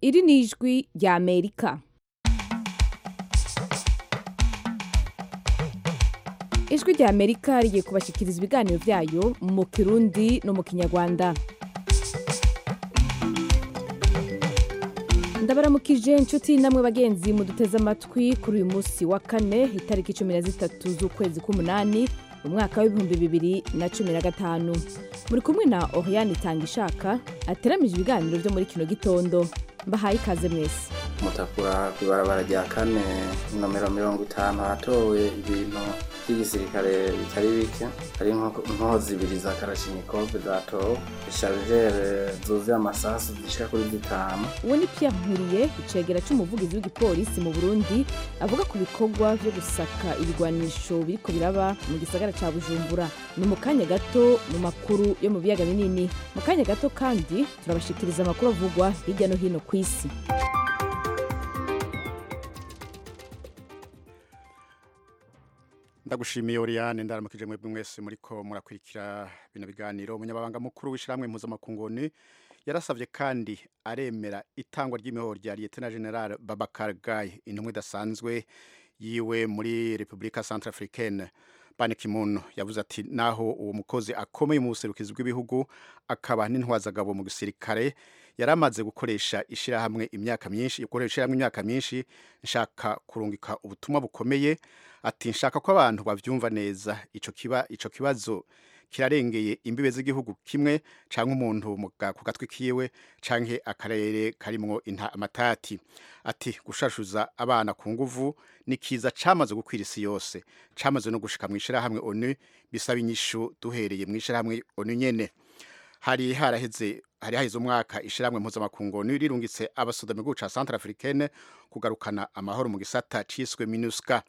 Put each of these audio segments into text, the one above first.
iri ni ijwi rya amerika ijwi rya amerika rigiye kubashyikiriza ibiganiro byayo mu kirundi no mu kinyarwanda ndabaramukije inshuti namwe bagenzi muduteze amatwi kuri uyu munsi wa kane itariki cumi na zitatu z'ukwezi k'umunani mu mwaka w'ibihumbi bibiri na cumi na gatanu muri kumwe na oriane itanga ishaka ateramije ibiganiro byo muri kino gitondo mbahaye ikaze mwese mutakura ku ibarabara rya kane nomero mirongo itanu hatowe ibintu by'igisirikare bitari bike hari inkoho zibiri za karashinikove zatowe isharijere zuzuye amasasu zishika kuri zitanu uwo ni pierre nkuriye icegera c'umuvugizi w'igipolisi mu burundi avuga ku bikorwa vyo gusaka ibigwanisho biriko biraba mu gisagara ca bujumbura ni mu kanya gato mu makuru yo mu biyaga binini mu kanya gato kandi turabashikiriza amakuru avugwa hirya no hino ku isi ndagushimiye Oriane ndaramukije mwebwe mwese muriko murakurikira bino biganiro umunyabanga mukuru w'ishiramwe mpuzamakunguni yarasavye kandi aremera itangwa ry'imihoro rya Lieutenant General Babakar Gaye intumwa idasanzwe yiwe muri Republika Centrafricaine Ban Ki-moon yavuze ati naho uwo mukozi akomeye mu buserukizi bw'ibihugu akaba n'intwazagabo mu gisirikare yaramaze gukoresha ishirahamwe imyaka myinshi gukoresha ishirahamwe imyaka myinshi nshaka kurungika ubutumwa bukomeye ati nshaka ko abantu bavyumva neza ico kiba ico kibazo kirarengeye imbibe z'igihugu kimwe canke umuntu ku gatwi kiwe canke akarere karimwo amatati ati gushashuza abana ku nguvu ni kiza camaze gukwira isi yose camaze no gushika mu ishirahamwe onu bisaba inyishu duhereye mu ishirahamwe onu nyene hari haraheze hari haheze umwaka ishirahamwe mpuzamakungu rirungitse abasoda mu gihugu ca Centrafricaine kugarukana amahoro mu gisata ciswe MINUSCA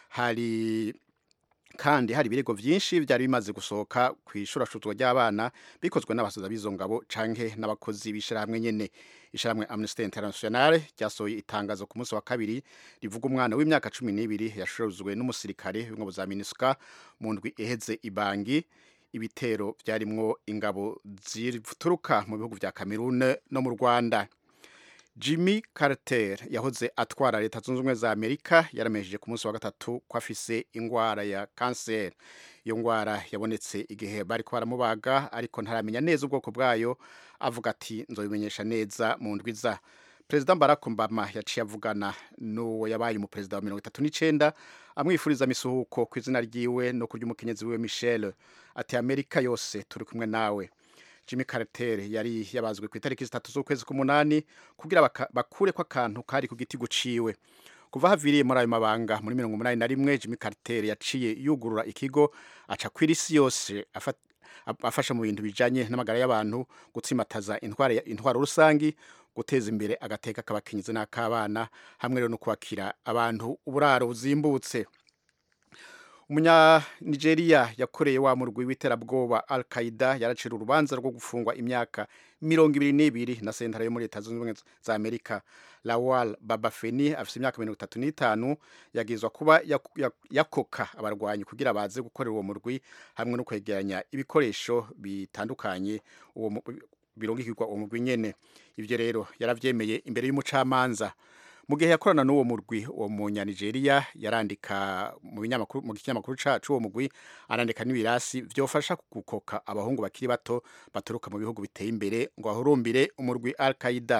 hari kandi hari ibirego vyinshi byari bimaze gusohoka ku ishurashuzwa ry'abana bikozwe n'abasoza b'izo ngabo canke n'abakozi b'ishirahamwe nyene ishirahamwe Amnesty International ryasohoye itangazo ku munsi wa kabiri rivuga umwana w'imyaka cumi n'ibiri yashuruzwe n'umusirikare w'ingabo za MINUSCA mu ndwi iheze ibangi ibitero vyarimwo ingabo zituruka mu bihugu vya Cameroon no mu Rwanda Jimmy Carter yahoze atwara leta zunze ubumwe za Amerika yaramejeje ku munsi wa gatatu ko afise ingwara ya cancer iyo ngwara yabonetse igihe bariko baramubaga ariko ntaramenya neza ubwoko bwayo avuga ati nzobimenyesha neza mu ndwiza Perezida Barack Obama yaciye avugana n'uwo yabaye umuperezida wa mirongo itatu n'icenda amwifuriza misuhuko ku izina ryiwe no kurya umukenyezi wiwe Michelle ati Amerika yose turi kumwe nawe Jimmy Carter yari yabazwe ku itariki zitatu z'ukwezi k'umunani kugira bakure ko akantu kari ku giti guciwe kuva haviriye muri ayo mabanga muri mirongo umunani na rimwe Jimmy Carter yaciye yugurura ikigo aca kwira isi yose afasha mu bintu bijanye n'amagara y'abantu gutsimataza intwaro intwaro rusangi guteza imbere agateka k'abakenyezi n'akabana hamwe rero no kwakira abantu uburaro buzimbutse umunya Nigeria yakoreye wa murwi w'iterabwoba Al Qaeda yaracira urubanza rwo gufungwa imyaka mirongo ibiri n'ibiri na sentare yo muri leta zunze ubumwe za Amerika Lawal Babafeni afite imyaka mirongo itatu n'itanu yagizwa kuba yakoka abarwanyi kugira baze gukorera uwo murwi hamwe no kwegeranya ibikoresho bitandukanye uwo birungikirwa uwo murwi nyene ivyo rero yaravyemeye imbere y'umucamanza mu gihe yakorana n'uwo murwi uwo munyanigeria yarandika mu binyamakuru mu kinyamakuru cacu uwo murwi arandika n'ibirasi vyofasha gukoka abahungu bakiri bato baturuka mu bihugu biteye imbere ngo bahurumbire umurwi Al Qaeda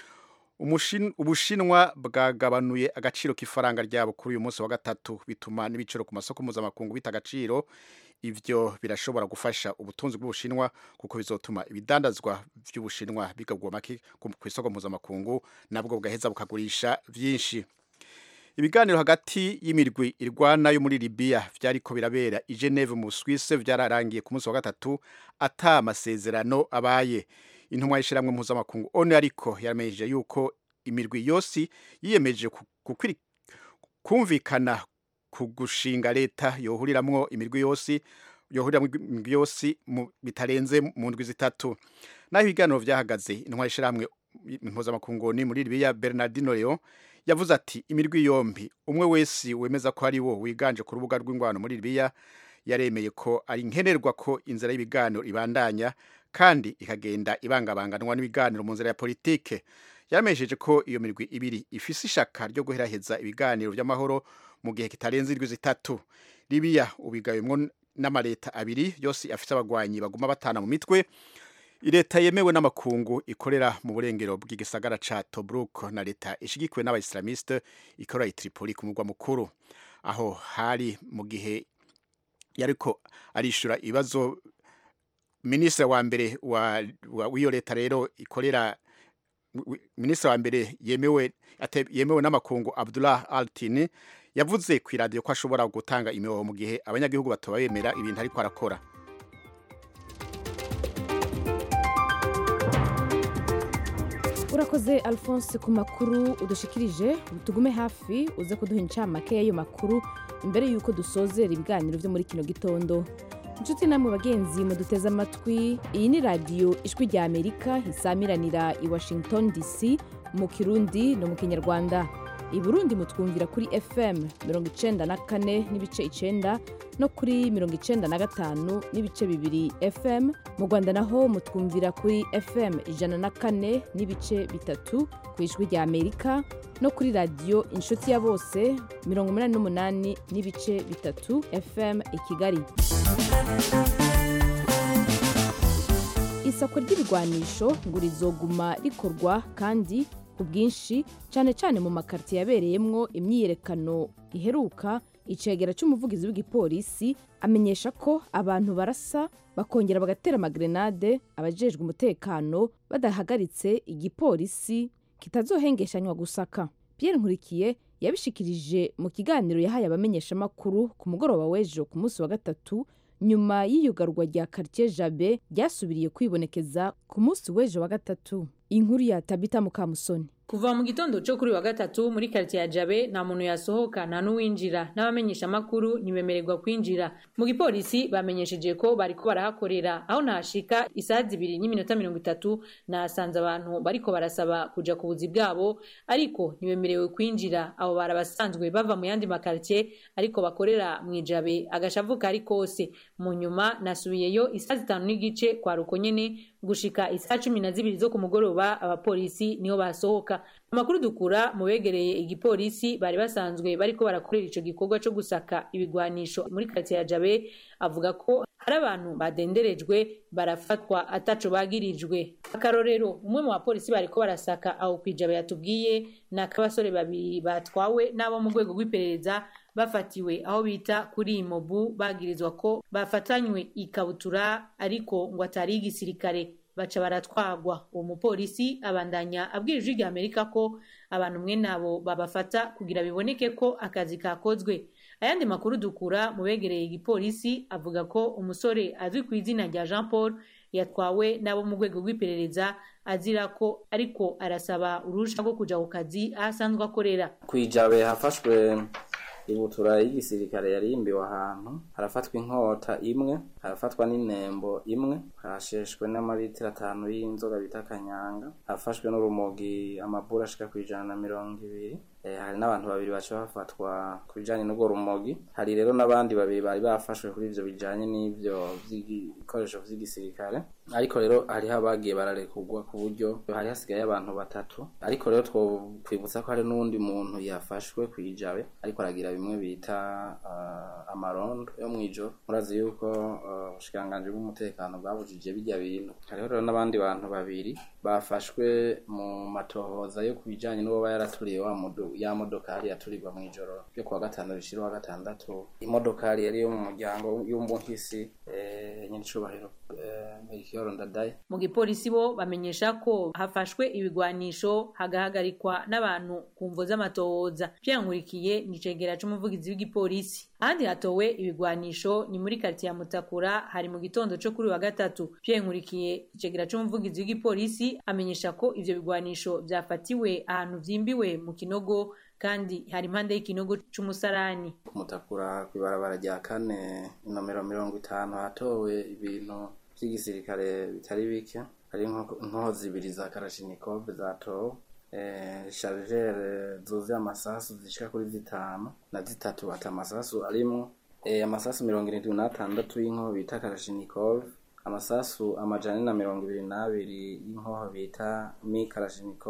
ubushinwa bwagabanuye agaciro k'ifaranga ryabo kuri uyu munsi wa gatatu bituma n'ibiciro ku masoko mpuzamakungu bita agaciro ivyo birashobora gufasha ubutunzi bw'ubushinwa kuko bizotuma ibidandazwa vy'ubushinwa bigagwa make ku isoko mpuzamakungu nabwo bugaheza bukagurisha vyinshi ibiganiro hagati y'imirwi irwana yo muri Libya vyariko birabera i Geneve mu Suisse vyararangiye ku munsi wa gatatu ata amasezerano abaye intumwa y'ishiramwe mpuzamakungu ONU ariko yaramenyeje yuko imirwi yose yiyemeje kumvikana ku gushinga leta yohuriramwo imirwi yose yohuriramwo imirwi yose bitarenze mu ndwi zitatu naho ibiganiro vyahagaze intwari ishiramwe mpuzamakungu ni muri Libya Bernardino Leon yavuze ati imirwi yombi umwe wese wemeza ko ari wo wiganje ku rubuga rw'ingwano muri Libya yaremeye ko ari nkenerwa ko inzira y'ibiganiro ibandanya kandi ikagenda ibangabanganwa n'ibiganiro mu nzira ya politike yaramenyesheje ko iyo mirwi ibiri ifise ishaka ryo guheraheza ibiganiro by'amahoro mu gihe kitarenze indwi zitatu libiya ubigabemwo n'amaleta abiri yose afise abagwanyi baguma batana mu mitwe leta yemewe n'amakungu ikorera mu burengero bw'igisagara ca Tobruk na leta ishigikiwe n'abaislamiste ikorera i Tripoli ku mugwa mukuru aho hari mu gihe yariko arishura ibibazo minisitiri wa mbere wa w'iyo leta rero ikorera minisitiri wa mbere yemewe yemewe n'amakungu Abdullah Altini yavuze ku iradiyo ko ashobora gutanga imihoho mu gihe abanyagihugu batoba bemera ibintu ariko arakora urakoze alphonse ku makuru udushikirije tugume hafi uze kuduha incamake y'ayo makuru imbere y'uko dusozera ibiganiro byo muri kino gitondo inshuti namwe bagenzi muduteze amatwi iyi ni radiyo ijwi rya amerika isamiranira i washington dc mu kirundi no mu kinyarwanda i burundi mutwumvira kuri fm mirongo icenda na kane n'ibice icenda no kuri mirongo icenda na gatanu n'ibice bibiri fm mu rwanda naho mutwumvira kuri fm ijana na kane n'ibice bitatu ku ijwi rya amerika no kuri radiyo inshuti ya bose mirongo umunani n'umunani n'ibice bitatu fm i kigali isako ry'ibigwanisho ngo rizoguma rikorwa kandi ku bwinshi cyane cyane mu makaritiye yabereyemwo imyiyerekano iheruka icegera cy'umuvugizi w'igipolisi amenyesha ko abantu barasa bakongera bagatera amagrenade abajejwe umutekano badahagaritse igipolisi kitazohengeshanywa gusaka Pierre Nkurikiye yabishikirije mu kiganiro yahaye abamenyeshamakuru ku mugoroba w'ejo ku munsi wa gatatu nyuma y'iyugarwa rya quartier Jabe ryasubiriye kwibonekeza ku munsi w'ejo wa gatatu inkuru ya Tabita Mukamusoni kuva mu gitondo cyo kuri wa gatatu muri quartier ya Jabe nta muntu yasohoka nta n'uwinjira n'abamenyesha makuru ntibemererwa kwinjira mu gipolisi bamenyesheje ko bariko barahakorera aho nahashika isaha zibiri n'iminota mirongo itatu nahasanze abantu bariko barasaba kuja ku buzi bwabo ariko ntibemerewe kwinjira abo barabasanzwe bava mu yandi makartier ariko bakorera mu ijabe agashavu kari kose mu nyuma nasubiyeyo isaha zitanu n'igice kwa ruko nyene gushika isaha cumi na zibiri zo ku mugoroba abapolisi niho basohoka amakuru dukura mu begereye igipolisi bari basanzwe bariko barakorera ico gikorwa co gusaka ibigwanisho muri karitsiye ya jabe avuga ko hari abantu badenderejwe barafatwa ataco bagirijwe akarorero umwe mu bapolisi bariko barasaka aho kwijabe yatubwiye ni ak'abasore babiri batwawe n'abo mu rwego rw'iperereza bafatiwe aho bita kuri imobu bagirizwa ko bafatanywe ikabutura ariko ngo atari igisirikare baca baratwagwa uwo mupolisi abandanya abwira ijwi rya amerika ko abantu mwe nabo babafata kugira biboneke ko akazi kakozwe ayandi makuru dukura mu begereye igipolisi avuga ko umusore azwi ku izina rya jean paul yatwawe n'abo mu rwego rw'iperereza azira ko ariko arasaba uruhusha rwo kuja ku kazi aho asanzwe akorera kwijabe hafashwe ibutura y'igisirikare yarimbiwe ahantu harafatwa inkota imwe harafatwa n'inembo imwe hasheshwe n'amaritiro atanu y'inzoga bita kanyanga hafashwe n'urumogi amabura ashika ku ijana na mirongo ibiri hari n'abantu babiri baca bafatwa ku bijanye n'urwo rumogi hari rero n'abandi babiri bari bafashwe kuri ivyo bijanye n'ivyo vy'ibikoresho vy'igisirikare ariko rero hariho abagiye bararekurwa ku buryo hari hasigaye abantu batatu ariko rero twokwibutsa ko hari n'uwundi muntu yafashwe kwijabe ariko aragira bimwe bita uh, amarondo yo mw'ijoro murazi yuko ubushikiranganji uh, bw'umutekano bwabujije bijya bintu hariho rero n'abandi bantu babiri bafashwe mu matohoza yo ku bijanye n'uwo yaraturiye wa mudu ya modokari yaturirwa mu ijoro ryo kuwa gatanu rishira wa gatandatu imodokari yari yo mu muryango y'umbunkisi eh, nyiricubahiro eh, Melchior Ndadaye mu gipolisi bo bamenyesha ko hafashwe ibigwanisho hagahagarikwa n'abantu ku mvo z'amatohoza vyankurikiye ni cegera c'umuvugizi w'igipolisi ahandi hatowe ibigwanisho ni muri karitiye ya Mutakura hari mu gitondo co kuri wa gatatu vyankurikiye icegera c'umuvugizi w'igipolisi amenyesha ko ivyo bigwanisho vyafatiwe ahantu vyimbiwe mu kinogo kandi hari impande y'ikinogo c'umusarani kumutakura kw'ibarabara rya kane inomero mirongo itanu hatowe ibintu vy'igisirikare bitari bike hari inkoho zibiri za karashinikov zatowe shargere zuzuye amasasu zishika kuri zitanu na zitatu ati amasasu arimwo amasasu mirongo irindwi n'atandatu y'inkoho bita karashinikov amasasu amajana na mirongo ibiri n'abiri y'inkoho bita mi karashinikov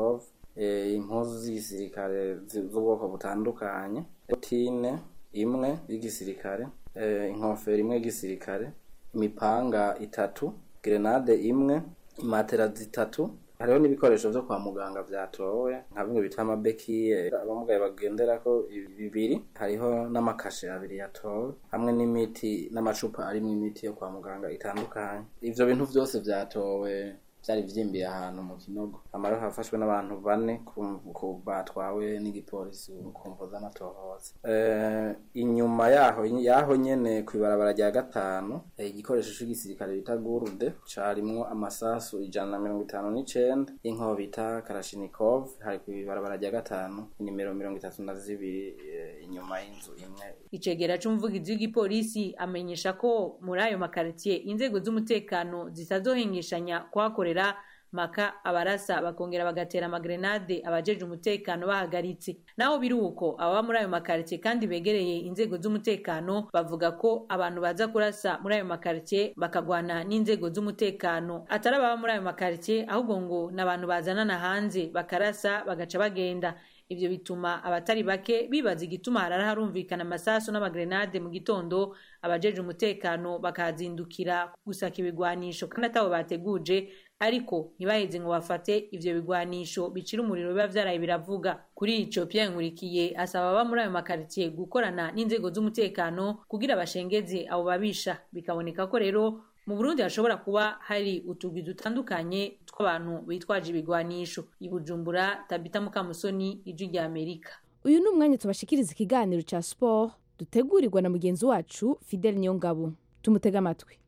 eh, impuzu z'igisirikare zi- z'ubwoko butandukanye botine imwe y'igisirikare eh, inkofero imwe y'igisirikare imipanga itatu grenade imwe imatera zitatu hariho n'ibikoresho vyo kwa muganga vyatowe nka bimwe bita amabekiye abamugaye bagenderako bibiri hariho n'amakashe abiri yatowe hamwe n'imiti n'amacupa arimwo imiti yo kwa muganga itandukanye ivyo bintu vyose vyatowe vyari vyimbiye ahantu mu kinogo amaro hafashwe n'abantu bane ku- ku- batwawe n'igipolisi ku mvo z'amatohoza Eh, inyuma yaho yaho nyene kw'ibarabara rya gatanu eh, igikoresho c'igisirikare bita gurude carimwo amasasu ijana na mirongo itanu n'icenda y'inkoho bita karashinikov hari kw'ibarabara rya gatanu inimero mirongo itatu na zibiri eh, inyuma y'inzu imwe icegera c'umuvugizi w'igipolisi amenyesha ko muri ayo makaritiye inzego z'umutekano zitazohengeshanya kuhakorera maka abarasa bakongera bagatera amagrenade abajeje umutekano bahagaritse naho biri uko ababa muri ayo makaritiye kandi begereye inzego z'umutekano bavuga ko abantu baza kurasa muri ayo makaritiye bakagwana n'inzego z'umutekano atari ababa muri ayo makaritiye ahubwo ngo ni abantu bazanana hanze bakarasa bagaca bagenda ivyo bituma abatari bake bibaza igituma harara harumvikana amasasu n'amagrenade mu gitondo abajeje umutekano bakazindukira gusaka ibigwanisho kandi atabo bateguje ariko ntibaheze ngo bafate ivyo bigwanisho bicira umuriro biba vyaraye biravuga kuri ico Pierre Nkurikiye asaba aba muri ayo makaritiye gukorana n'inzego z'umutekano kugira bashengeze abo babisha bikaboneka ko rero mu Burundi hashobora kuba hari utugwi dutandukanye tw'abantu bitwaje ibigwanisho i Bujumbura Tabita Mukamusoni ijwi rya Amerika uyu ni umwanya tubashikiriza ikiganiro cya siporo dutegurirwa na mugenzi wacu fidel niyongabo tumutege amatwi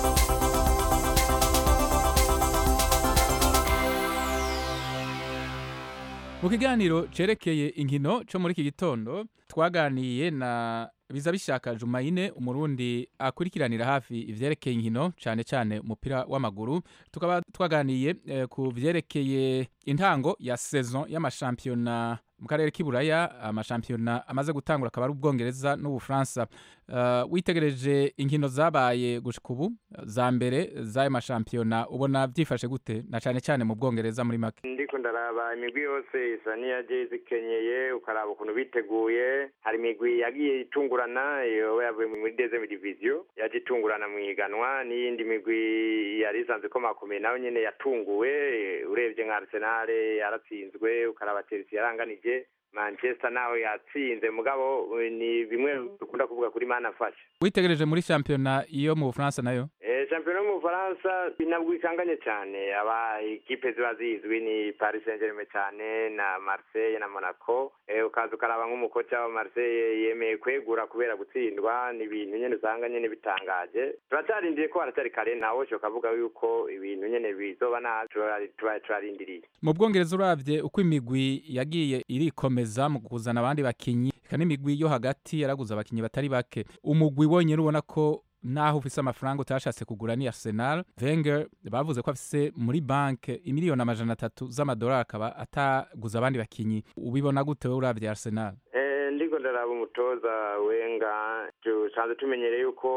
mu kiganiro cerekeye inkino co muri iki gitondo twaganiye na biza bishaka jumayine umurundi akurikiranira hafi ivyerekeye inkino cane cane umupira w'amaguru tukaba twaganiye eh, ku vyerekeye intango ya saison y'amashampiyona mu karere k'iburaya amashampiyona amaze gutangura akaba ari ubwongereza n'ubufaransa uh, witegereje inkino zabaye gushika ubu za mbere z'ayo mashampiyona ubona vyifashe gute na cane cane mu bwongereza muri make ndiko ndaraba imigwi yose isa n'iyaje zikenyeye ukaraba ukuntu biteguye hari imigwi yagiye itungurana yoba yavuye muri deuxième division yaje itungurana mu ihiganwa n'iyindi migwi yari isanzwe ikomakomeye nayo nyene yatunguwe urebye nka arsenal yaratsinzwe ukaraba chelsea yaranganije manchester nawe yatsinze mugabo ni bimwe dukunda kuvuga kuri mana fasha witegereje muri shampiyona iyo mu bufaransa nayo Eh, shampiyona yo mu bufaransa ntabwo ikanganye cyane aba ikipe ziba zizwi ni paris saint germain cyane na marseille na monaco eh, ukaza ukaraba nk'umukoca wa marseille yemeye kwegura kubera gutsindwa ni ibintu nyene usanga nyene bitangaje turacyarindiye ko haracyari kare ntawe ushoka avuga yuko ibintu nyene bizoba nabi turari- tuba turarindiriye mu bwongereza uravye uko imigwi yagiye irikomeza mu kuzana abandi bakinyi eka n'imigwi yo hagati yaraguze abakinyi batari bake umugwi wonyene ubona ko naho ufise amafaranga utashatse kugura ni arsenal wenger bavuze ko afise muri banke imiliyoni amajana atatu z'amadolari akaba ataguze abandi bakinyi ubibona gute wowe uravye arsenal Eh, ndiko ndaraba umutoza wenga dusanzwe tumenyereye yuko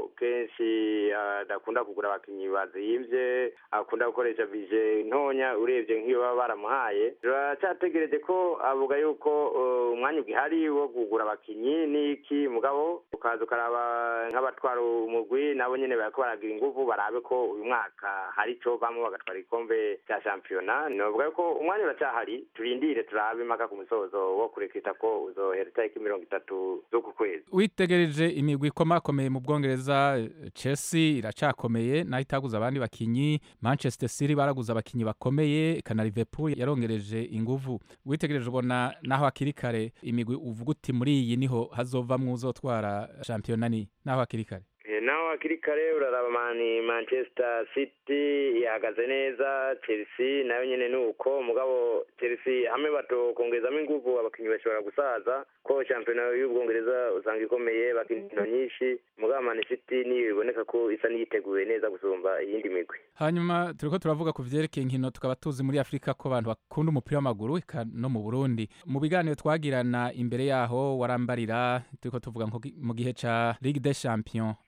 kenshi adakunda kugura abakinyi bazimvye akunda gukoresha bije ntonya urebye nk'iyo baba baramuhaye turacyategereje ko avuga yuko eh, umwanya ugihari wo kugura abakinyi n'iki mugabo ukaza ukaraba nk'abatwara umugwi nabo nyene bariko baragira inguvu barabe ko uyu mwaka hari ico bamwe bagatwara igikombe cya shampiyona novuga yuko umwanya uracyahari turindire turabe impaka ku musozo wo kurekita ko uzohera itariki mirongo itatu z'uku kwezi witegereje imigwi ikomakomeye mu bwongereza eh, chelsea iracakomeye naho itaguze abandi bakinyi manchester city baraguze abakinyi bakomeye eka na liverpool yarongereje inguvu witegereje ubona naho hakiri kare imigwi uvuga uti muri iyi niho hazovamwo uzotwara shampiyona ni naho hakiri kare Eh, naho hakiri kare uraraba mani manchester city ihagaze neza chelsea nayo nyene ni uko mugabo chelsea hamwe batokongezamo inguvu abakinyi bashobora gusaza ko shampiyona y'ubwongereza usanga ikomeye bakina inkino nyinshi mugabo mani city niyo iboneka ko isa n'iyiteguye neza gusumba iyindi migwi hanyuma turiko turavuga ku vyerekeye inkino tukaba tuzi muri afurika ko abantu bakunda umupira w'amaguru eka no mu burundi mu biganiro twagirana imbere yaho warambarira turiko tuvuga nko gi- mu gihe ca ligue des champions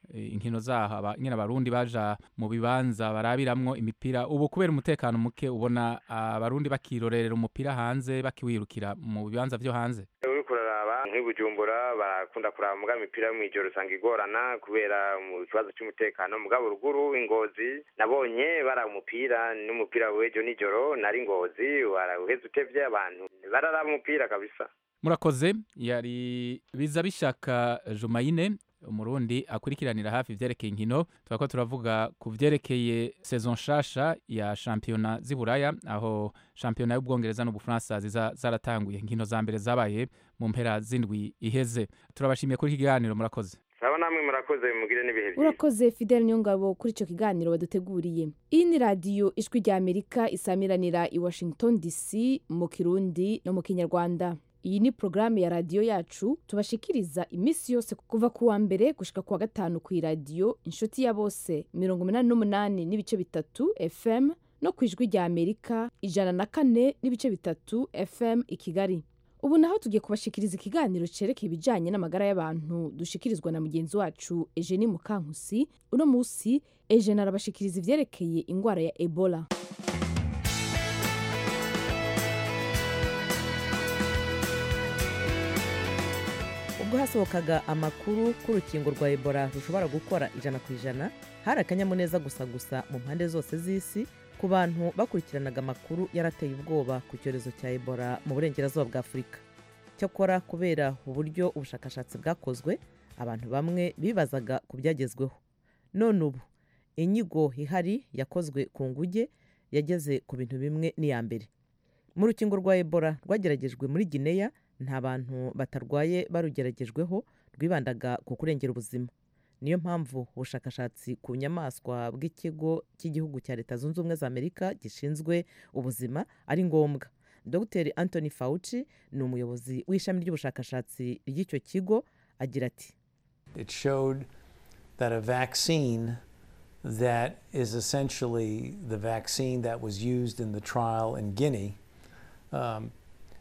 eh, inkino zaho aba- nyine abarundi baja mu bibanza barabiramwo imipira ubu kubera umutekano muke ubona abarundi bakirorerera umupira hanze bakiwirukira mu bibanza vyo hanze uriko uraraba nk'i bujumbura barakunda kuraba muga imipira yo mw'ijoro usanga igorana kubera mu kibazo c'umutekano mugabo ruguru ingozi nabonye bara umupira n'umupira w'ejo nijoro nari ngozi warawuheze utevye abantu bararaba umupira kabisa murakoze yari biza bishaka jumayine umurundi akurikiranira hafi ivyerekeye inkino turako turavuga ku vyerekeye saison nshasha ya shampiyona z'iburaya aho shampiyona y'ubwongereza n'ubufaransa ziza zaratanguye inkino za mbere zabaye mu mpera z'indwi iheze turabashimiye kuri iki kiganiro murakoze saba namwe murakoze mugire n'ibihe vyiza urakoze fidel niyongabo kuri icyo kiganiro baduteguriye iyi ni radiyo ijwi rya amerika isamiranira i washington dc mu kirundi no mu kinyarwanda iyi ni porogaramu ya radiyo yacu tubashikiriza iminsi yose kuva ku wa mbere gushika ku wa gatanu ku iradiyo inshuti ya bose mirongo umunani n'umunani n'ibice bitatu fm no ku ijwi rya amerika ijana na kane n'ibice bitatu fm i kigali ubu naho tugiye kubashikiriza ikiganiro cerekeye ibijanye n'amagara y'abantu dushikirizwa na mugenzi wacu Eugenie Mukankusi uno musi Eugenie arabashikiriza ivyerekeye ingwara ya Ebola ubwo hasohokaga amakuru ko urukingo rwa ebola rushobora gukora ijana ku ijana hari akanyamuneza gusa gusa mu mpande zose z'isi ku bantu bakurikiranaga amakuru yarateye ubwoba ku cyorezo cya ebola mu burengerazuba bwa afurika cyakora kubera uburyo ubushakashatsi bwakozwe abantu bamwe bibazaga ku byagezweho none ubu inyigo ihari yakozwe ku nguge yageze ku bintu bimwe n'iya mbere mu rukingo rwa ebola rwageragejwe muri gineya nta bantu batarwaye barugeragejweho rwibandaga ku kurengera ubuzima niyo mpamvu ubushakashatsi ku nyamaswa bw'ikigo cy'igihugu cya leta zunze ubumwe za amerika gishinzwe ubuzima ari ngombwa dr anthony fauci ni umuyobozi w'ishami ry'ubushakashatsi ry'icyo kigo agira ati It showed that a vaccine that is essentially the vaccine that was used in the trial in Guinea um,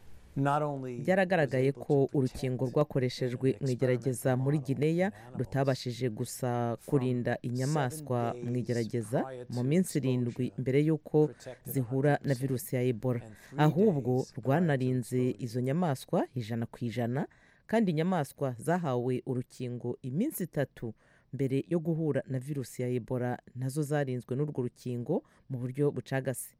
not only was byaragaragaye able ko to urukingo protect rwakoreshejwe in mu igerageza experimental muri models gineya in animals rutabashije gusa kurinda inyamaswa seven mu days igerageza prior mu to minsi exposure irindwi mbere y'uko protected zihura na 100%, virusi ya ebola and three ahubwo days prior to rwanarinze exposure. izo nyamaswa ijana ku ijana kandi inyamaswa zahawe urukingo iminsi itatu mbere yo guhura na virusi ya ebola nazo zarinzwe n'urwo rukingo mu buryo bucagase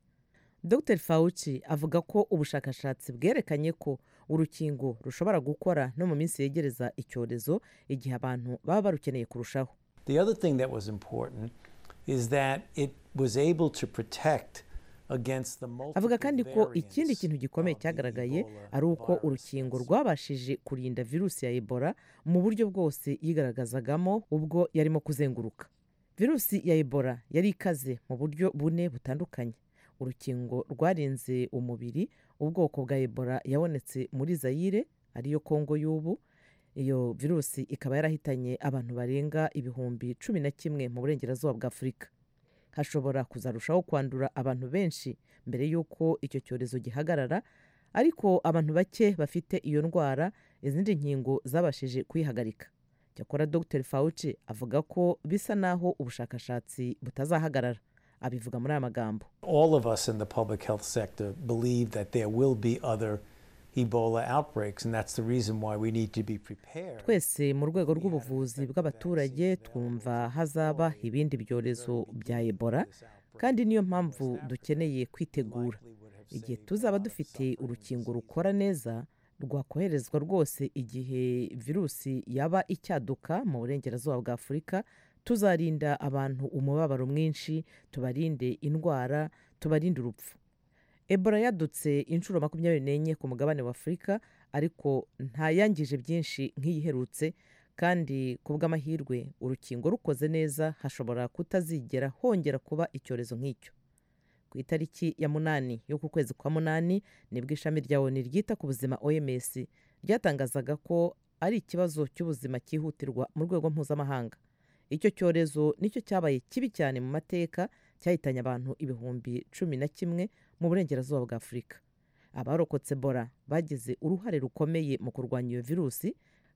dr fauci avuga ko ubushakashatsi bwerekanye ko urukingo rushobora gukora no mu minsi yegereza icyorezo igihe abantu baba barukeneye kurushaho The other thing that was important is that it was able to protect against the multiple avuga kandi ko ikindi variants kintu gikomeye of the cyagaragaye Ebola ari uko virus. urukingo rwabashije kurinda virusi ya ebola mu buryo bwose yigaragazagamo ubwo yarimo kuzenguruka virusi ya ebola yari ikaze mu buryo bune butandukanye urukingo rwarinze umubiri ubwoko bwa ebola yabonetse muri zayire ariyo kongo y'ubu iyo virusi ikaba yarahitanye abantu barenga ibihumbi cumi na kimwe mu burengerazuba bwa afurika hashobora kuzarushaho kwandura abantu benshi mbere y'uko icyo cyorezo gihagarara ariko abantu bake bafite iyo ndwara izindi nkingo zabashije kuyihagarika cyakora dr fauci avuga ko bisa naho ubushakashatsi butazahagarara abivuga muri aya magambo all of us in the public health sector believe that there will be other Ebola outbreaks, and that's the reason why we need to be prepared. twese mu rwego rw'ubuvuzi bw'abaturage twumva hazaba ibindi byorezo bya ebola kandi niyo mpamvu dukeneye kwitegura igihe tuzaba dufite urukingo rukora neza rwakoherezwa rwose igihe virusi yaba icyaduka mu burengerazuba bwa afurika tuzarinda abantu umubabaro mwinshi tubarinde indwara tubarinde urupfu ebola yadutse inshuro makumyabiri n'enye ku mugabane wa afurika ariko ntayangije byinshi nk'iyiherutse kandi ku bw'amahirwe urukingo rukoze neza hashobora kutazigera hongera kuba icyorezo nk'icyo ku itariki ya munani y'uku kwezi kwa munani nibwo ishami rya oni ryita ku buzima oms ryatangazaga ko ari ikibazo cy'ubuzima cyihutirwa mu rwego mpuzamahanga icyo cyorezo nicyo cyabaye kibi cyane mu mateka cyahitanye abantu ibihumbi cumi na kimwe mu burengerazuba bwa afurika abarokotse bora bagize uruhare rukomeye mu kurwanya iyo virusi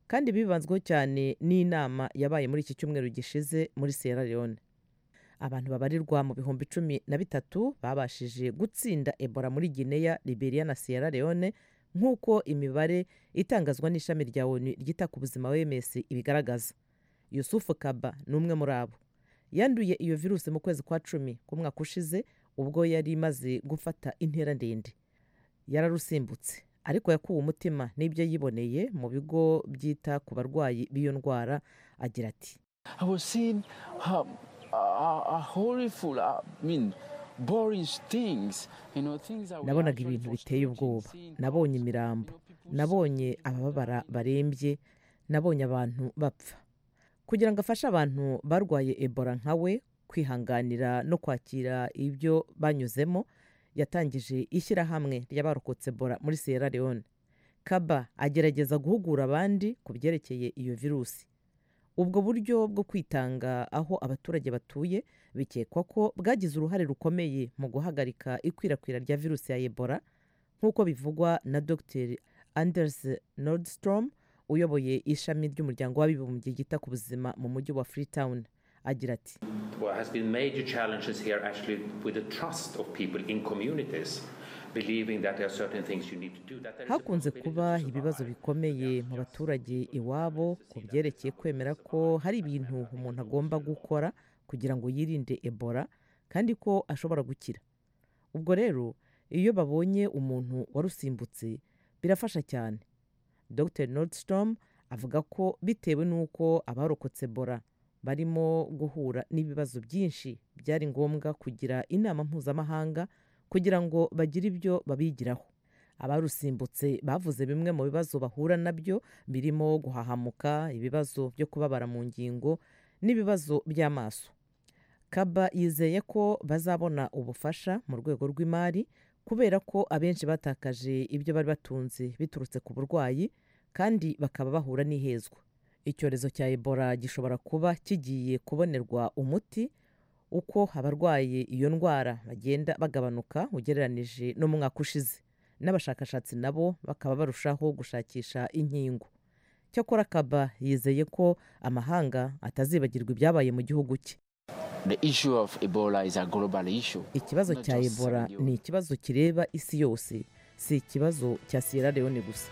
kandi bibanzweho cyane n'inama yabaye muri iki cyumweru gishize muri sierra leone abantu babarirwa mu bihumbi cumi na bitatu babashije gutsinda ebola muri guinea liberia na sierra leone nk'uko imibare itangazwa n'ishami rya onu ryita ku buzima wms ibigaragaza yusufu kaba ni umwe muri abo yanduye iyo virusi mu kwezi kwa cumi k'umwaka ushize ubwo yari imaze gufata intera ndende yararusimbutse ariko yakuwe umutima n'ibyo yiboneye mu bigo byita ku barwayi b'iyo ndwara agira ati I was seeing how, uh, uh, horrible, uh, I mean, boring things, you know, things that we nabonaga actually ibintu for biteye strange ubwoba seeing nabonye how, imirambo you know, people nabonye abababara barembye nabonye abantu bapfa kugira ngo afashe abantu barwaye ebola nka we kwihanganira no kwakira ibyo banyuzemo yatangije ishyirahamwe ry'abarokotse ebola muri sierra leone kaba agerageza guhugura abandi ku byerekeye iyo virusi ubwo buryo bwo kwitanga aho abaturage batuye bikekwa ko bwagize uruhare rukomeye mu guhagarika ikwirakwira rya virusi ya ebola nk'uko bivugwa na dr anders nordstrom uyoboye ishami ry'umuryango w'abibumbye ryita ku buzima mu mujyi wa freetown agira ati There has been major challenges here actually with the trust of people in communities, believing that there are certain things you need to do. That there is a hakunze possibility kuba to ibibazo survive. bikomeye mu baturage iwabo ku byerekeye kwemera ko hari ibintu umuntu agomba gukora kugira ngo yirinde ebola kandi ko ashobora gukira ubwo rero iyo babonye umuntu warusimbutse birafasha cyane dr nordstrom avuga ko bitewe n'uko abarokotse ebola barimo guhura n'ibibazo byinshi byari ngombwa kugira inama mpuzamahanga kugira ngo bagire ibyo babigiraho abarusimbutse bavuze bimwe mu bibazo bahura nabyo birimo guhahamuka ibibazo byo kubabara mu ngingo n'ibibazo by'amaso kaba yizeye ko bazabona ubufasha mu rwego rw'imari kubera ko abenshi batakaje ibyo bari batunze biturutse ku burwayi kandi bakaba bahura n'ihezwa icyorezo cya ebola gishobora kuba kigiye kubonerwa umuti uko abarwaye iyo ndwara bagenda bagabanuka ugereranije no mu mwaka ushize n'abashakashatsi nabo bakaba barushaho gushakisha inkingo cyakora kaba yizeye ko amahanga atazibagirwa ibyabaye mu gihugu cye The issue of Ebola is a global issue. ikibazo Not cya just ebola Sierra Leone. ni ikibazo kireba isi yose si ikibazo cya sierra leone gusa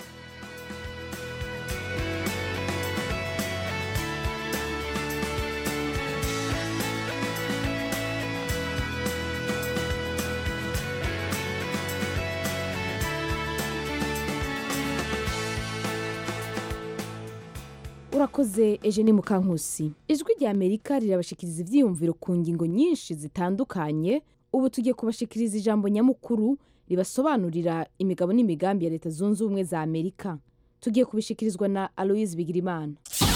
urakoze eugenie mukankusi ijwi rya amerika rirabashikiriza ibyiyumviro ku ngingo nyinshi zitandukanye ubu tugiye kubashikiriza ijambo nyamukuru ribasobanurira imigabo n'imigambi ya leta zunze ubumwe za amerika tugiye kubishikirizwa na aloise bigirimana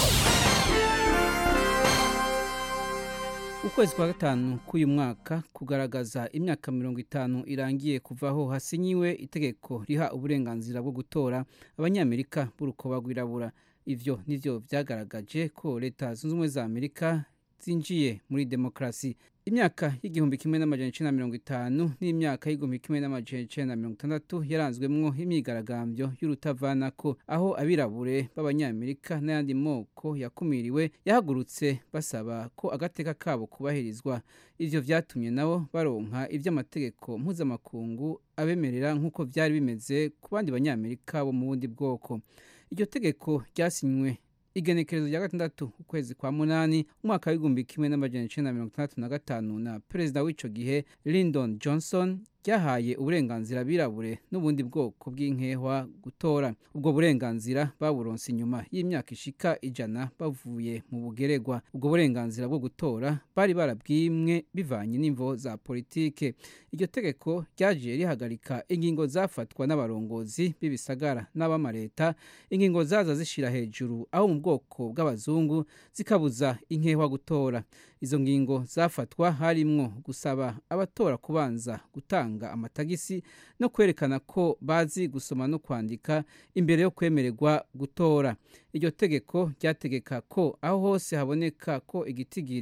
ukwezi kwa gatanu k'uyu mwaka kugaragaza imyaka mirongo itanu irangiye kuvaho hasinyiwe itegeko riha uburenganzira bwo gutora abanyamerika b'urukoba rwirabura ivyo nivyo vyagaragaje ko leta zunze ubumwe za amerika zinjiye muri demokarasi imyaka y'igihumbi kimwe n'amajana icenda na mirongo itanu n'imyaka y'igihumbi kimwe n'amajana icenda na mirongo itandatu yaranzwemwo imyigaragambyo y'urutavanako aho abirabure b'abanyamerika n'ayandi moko yakumiriwe yahagurutse basaba ko agateka kabo kubahirizwa ivyo vyatumye nabo baronka ivy'amategeko mpuzamakungu abemerera nk'uko vyari bimeze ku bandi banyamerika bo mu bundi bwoko iryo tegeko ryasinywe igenekerezo rya gatandatu ukwezi kwa munani umwaka w'igihumbi kimwe n'amajana icenda na mirongo itandatu na gatanu na perezida w'ico gihe lyndon johnson ryahaye uburenganzira abirabure n'ubundi bwoko bw'inkehwa gutora ubwo burenganzira baburonse inyuma y'imyaka ishika ijana bavuye mu bugeregwa ubwo burenganzira bwo gutora bari barabwimwe bivanye n'imvo za politike iryo tegeko ryaje rihagarika ingingo zafatwa n'abarongozi b'ibisagara n'abamareta ingingo zaza zishira hejuru aho mu bwoko bw'abazungu zikabuza inkehwa gutora izo ngingo zafatwa harimwo gusaba abatora kubanza gutanga amatagisi no kwerekana ko bazi gusoma no kwandika imbere yo kwemererwa gutora iryo tegeko ryategeka ko aho hose haboneka ko igitigiri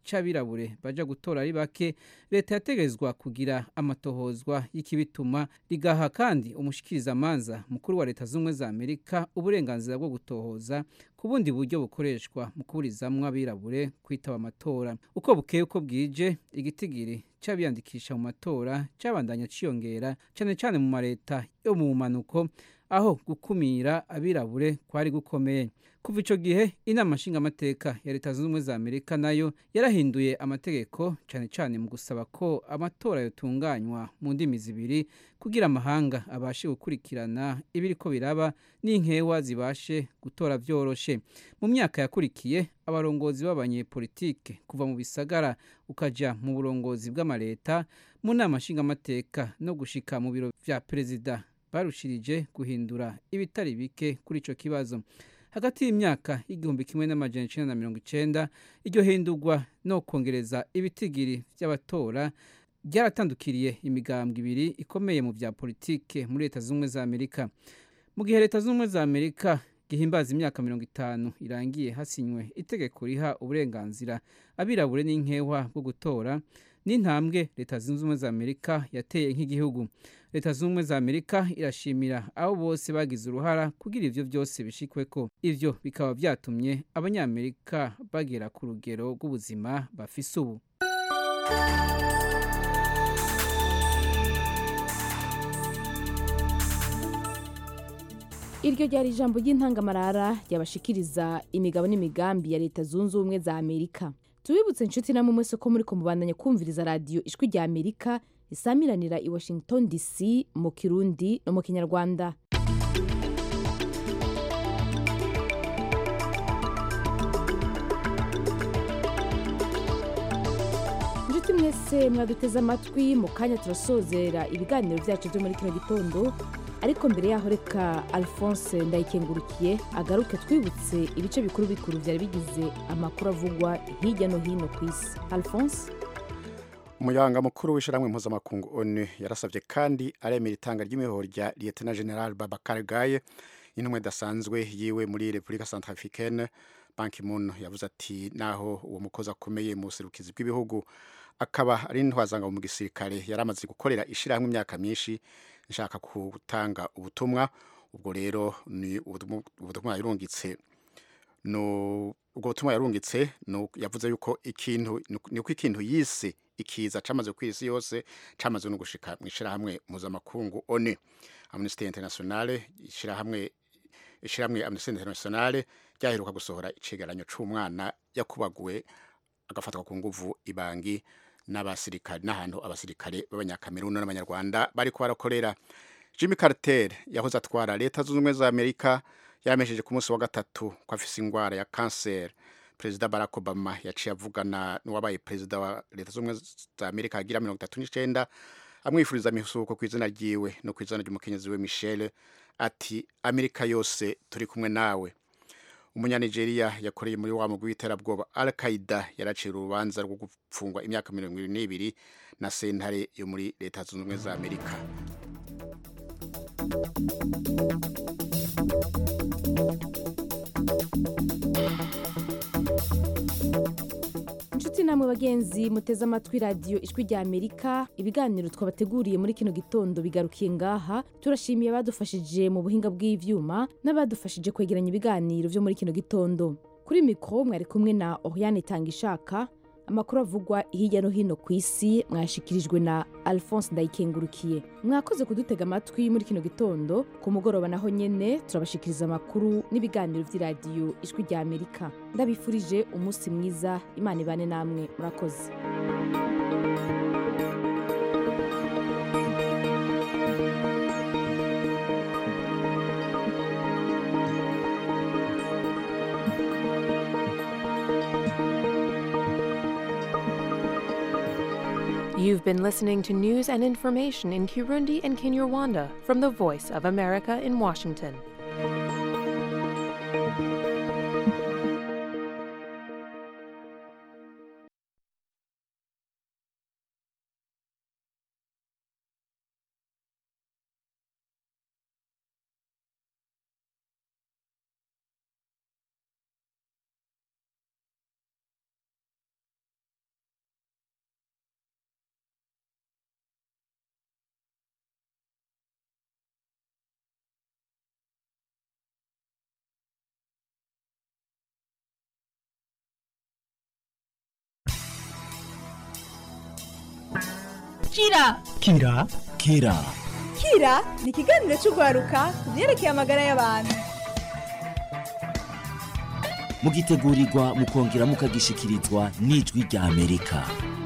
c'abirabure baja gutora ari bake leta yategerezwa kugira amatohozwa y'ikibituma rigaha kandi umushikirizamanza mukuru wa leta z'ubumwe za amerika uburenganzira bwo gutohoza ku bundi buryo bukoreshwa mu kuburizamwo abirabure kwitaba amatora uko bukeye uko bwije igitigiri c'abiyandikisha mu matora cabandanya ciyongera cane cane mu mareta yo mu bumanuko aho gukumira abirabure kwari gukomeye kuva ico gihe inama nshingamateka ya leta zunze ubumwe za amerika nayo yarahinduye amategeko cane cane mu gusaba ko amatora yotunganywa mu ndimi zibiri kugira amahanga abashe gukurikirana ibiriko biraba n'inkewa zibashe gutora vyoroshe mu myaka yakurikiye abarongozi b'abanyepolitike kuva mu bisagara ukaja mu burongozi bw'amaleta mu nama nshingamateka no gushika mu biro vya perezida barushirije guhindura ibitari bike kuri ico kibazo hagati y'imyaka y'igihumbi kimwe n'amajana icenda na mirongo icenda iryo hindurwa no kongereza ibitigiri vy'abatora ryaratandukiriye imigambwe ibiri ikomeye mu vya politike muri leta z'ubumwe za amerika mu gihe leta z'ubumwe za amerika gihimbaza imyaka mirongo itanu irangiye hasinywe itegeko riha uburenganzira abirabure n'inkewa bwo gutora n'intambwe leta zunze ubumwe za amerika yateye nk'igihugu leta zunze ubumwe za amerika irashimira abo bose bagize uruhara kugira ivyo vyose bishikweko ivyo bikaba vyatumye abanyamerika bagera ku rugero rw'ubuzima bafise ubu iryo ryari ijambo ry'intangamarara ryabashikiriza imigabo n'imigambi ya leta zunze ubumwe za amerika tubibutse inshuti namwe mwese ko muri kumubandanya kumviriza radiyo ijwi rya amerika isamiranira i washington dc mu kirundi no mu kinyarwanda inshuti mwese mwaduteze amatwi mu kanya turasozera ibiganiro byacu byo muri kino gitondo ariko mbere yaho reka alphonse ndayikengurukiye agaruke twibutse ibice bikuru bikuru byari bigize amakuru avugwa hirya no hino ku isi alphonse umuyanga mukuru w'ishyirahamwe mpuzamakungu onu yarasabye kandi aremera itanga ry'imihoro rya liyetena general babakar gaye intumwa idasanzwe yiwe muri repubulika centrafricaine banki moon yavuze ati naho uwo mukozi akomeye mu buserukizi bw'ibihugu akaba ari intwazanga mu gisirikare yari amaze gukorera ishyirahamwe imyaka myinshi nshaka gutanga ubutumwa ubwo rero ni ubutumwa yarungitse ubwo butumwa yarungitse yavuze yuko ikintu ni uko ikintu yise ikiza camaze ku isi yose camaze no gushika mu ishyirahamwe mpuzamakungu one amnesty internationale ishyirahamwe ishyirahamwe amnesty internationale ryaheruka gusohora icegeranyo c'umwana yakubaguwe agafatwa ku nguvu ibangi n'abasirikare n'ahantu abasirikare b'abanyakameruni n'abanyarwanda bariko barakorera Jimmy Carter yahoze atwara leta zunze ubumwe za Amerika yamesheje ku munsi wa gatatu ko afise ingwara ya cancer perezida Barack Obama yaciye avugana n'uwabaye perezida wa leta zunze ubumwe za Amerika agira mirongo itatu n'icenda amwifuriza amisuko ku izina ryiwe no ku izina ry'umukenyezi we Michelle ati Amerika yose turi kumwe nawe umunyanigeriya yakoreye muri wa mugwi w'iterabwoba al qaida yaracira urubanza rwo gupfungwa imyaka mirongo ibiri n'ibiri na sentare yo muri leta zunze ubumwe za amerika inshuti namwe bagenzi muteze amatwi radiyo ijwi rya amerika ibiganiro twabateguriye muri kino gitondo bigarukiye ngaha turashimiye abadufashije mu buhinga bw'ivyuma n'abadufashije kwegeranya ibiganiro vyo muri kino gitondo kuri mikoro mwari kumwe na oriane itanga ishaka amakuru avugwa hirya no hino ku isi mwashikirijwe na alphonse ndayikengurukiye mwakoze kudutega amatwi muri kino gitondo ku mugoroba naho nyene turabashikiriza amakuru n'ibiganiro vy'iradiyo ijwi rya amerika ndabifurije umunsi mwiza imana ibane namwe murakoze You've been listening to news and information in Kirundi and Kinyarwanda from the Voice of America in Washington. kira kira kira kira ni ikiganiro cy'urwaruka ku byerekeye amagara y'abantu mugitegurirwa mukongera mukagishikirizwa n'ijwi rya amerika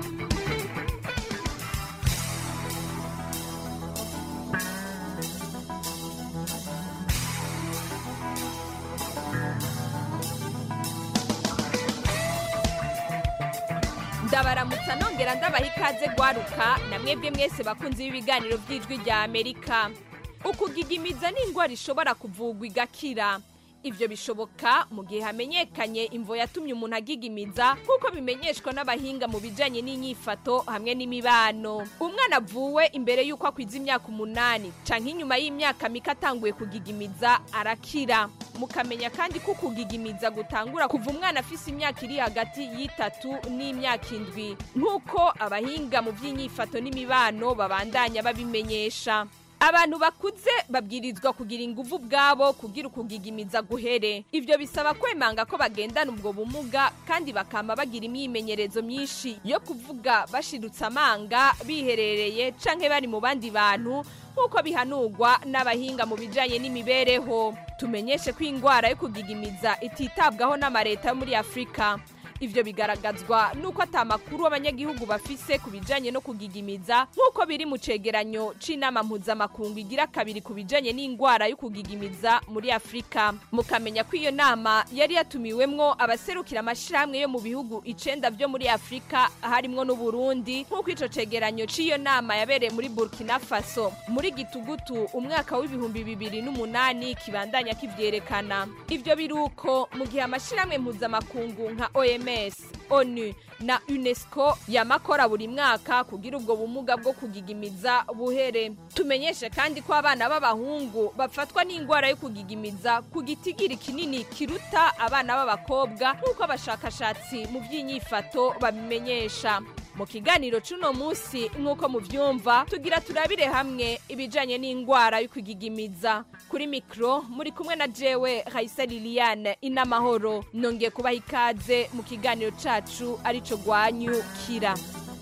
ndabaramutsa nongera ndabaha ikaze gwaruka na mwebwe mwese bakunzi b'ibiganiro by'ijwi rya amerika ukugigimiza ni indwara ishobora kuvugwa igakira ibyo bishoboka mu gihe hamenyekanye imvo yatumye umuntu agigimiza nk'uko bimenyeshwa n'abahinga mu bijyanye n'inyifato hamwe n'imibano umwana avuwe imbere y'uko akwiza imyaka umunani cyangwa inyuma y'imyaka mike atanguye kugigimiza arakira mukamenya kandi ko kugigimiza gutangura kuva umwana afise imyaka iri hagati y'itatu n'imyaka indwi nk'uko abahinga mu by'inyifato n'imibano babandanya babimenyesha abantu bakuze babwirizwa kugira ingufu ubwabo kugira ukugigimiza guhere ibyo bisaba kwemanga ko bagendana ubwo bumuga kandi bakama bagira imyimenyerezo myinshi yo kuvuga bashirutse amanga biherereye canke bari mu bandi bantu nk'uko bihanurwa n'abahinga mu bijanye n'imibereho tumenyeshe ko indwara yo kugigimiza ititabwaho n'amareta yo muri afurika ivyo bigaragazwa nuko ata makuru abanyagihugu bafise ku bijanye no kugigimiza nk'uko biri mu cegeranyo c'inama mpuzamakungu igira kabiri ku bijanye n'indwara yo kugigimiza muri afurika mukamenya ko iyo nama yari yatumiwemwo abaserukira amashirahamwe yo mu bihugu icenda vyo muri afurika harimwo n'uburundi nk'uko ico cegeranyo c'iyo nama yabereye muri burkina faso muri gitugutu umwaka w'ibihumbi bibiri n'umunani kibandanya kivyerekana ivyo biruko mu gihe amashirahamwe mpuzamakungu nka OMS OMS, ONU na UNESCO yamakora buri mwaka kugira ubwo bumuga bwo kugigimiza buhere. Tumenyeshe kandi ko abana b'abahungu bafatwa n'indwara yo kugigimiza ku gitigiri kinini kiruta abana b'abakobwa nk'uko abashakashatsi mu by'inyifato babimenyesha. mu kiganiro c'uno munsi nk'uko muvyumva tugira turabire hamwe ibijanye n'indwara yo kugigimiza kuri mikro muri kumwe na jewe Raisa Liliane inamahoro nongeye kubaha ikaze mu kiganiro cacu arico gwanyu kira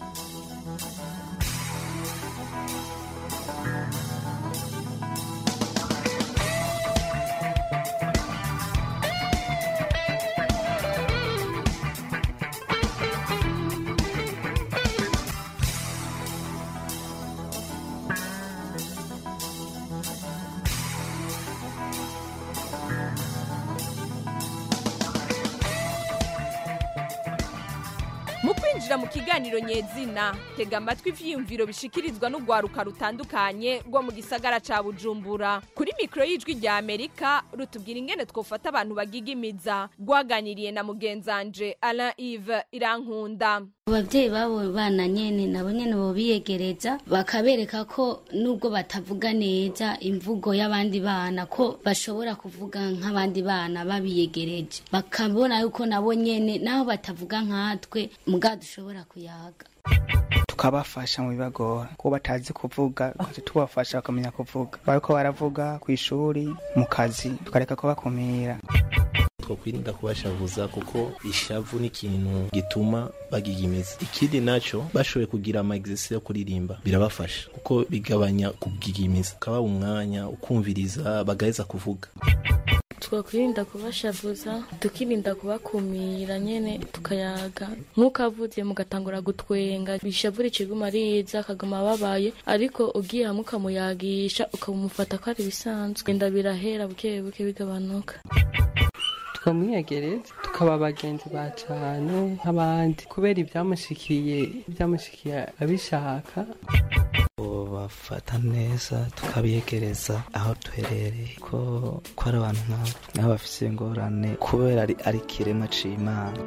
mu kwinjira mu kiganiro nyezina tega amatwi ivyiyumviro bishikirizwa n'urwaruka rutandukanye rwo mu gisagara ca bujumbura kuri mikoro y'ijwi rya amerika rutubwira ingene twofata abantu bagigimiza rwaganiriye na mugenzanje alain ive irankunda ababyeyi babo bana nyene nabo nyene bobiyegereza bakabereka ko nubwo batavuga neza imvugo y'abandi bana ko bashobora kuvuga nk'abandi bana babiyegereje bakabona yuko nabo nyene naho batavuga nkatwe muga dushobora kuyaga tukabafasha mu bibagora kuko batazi kuvuga tukaca tubafasha bakamenya kuvuga bariko baravuga ku ishuri mu kazi tukareka kubakumira twokwirinda kubashavuza kuko ishavu ni ikintu gituma bagigimiza ikindi naco bashoboye kugira ama exercice yo kuririmba birabafasha kuko bigabanya kugigimiza ukaba umwanya ukumviriza bagaheza kuvuga twakwirinda kubashavuza tukirinda kubakumira nyene tukayaga nk'uko avuze mugatangura gutwenga bishavura ikiguma ariza akaguma ababaye ariko ugiye hamwe ukamuyagisha ukamufata ko ari ibisanzwe genda birahera buke buke bigabanuka tukamwiyegereza tukaba abagenzi ba cane nk'abandi kubera ibyamushikiye ibyamushikiye abishaka bafata neza tukabiyegereza aho duherereye ko ko ari abantu nk'abo nabo bafise ingorane kubera ari ari ikiremwa c'imana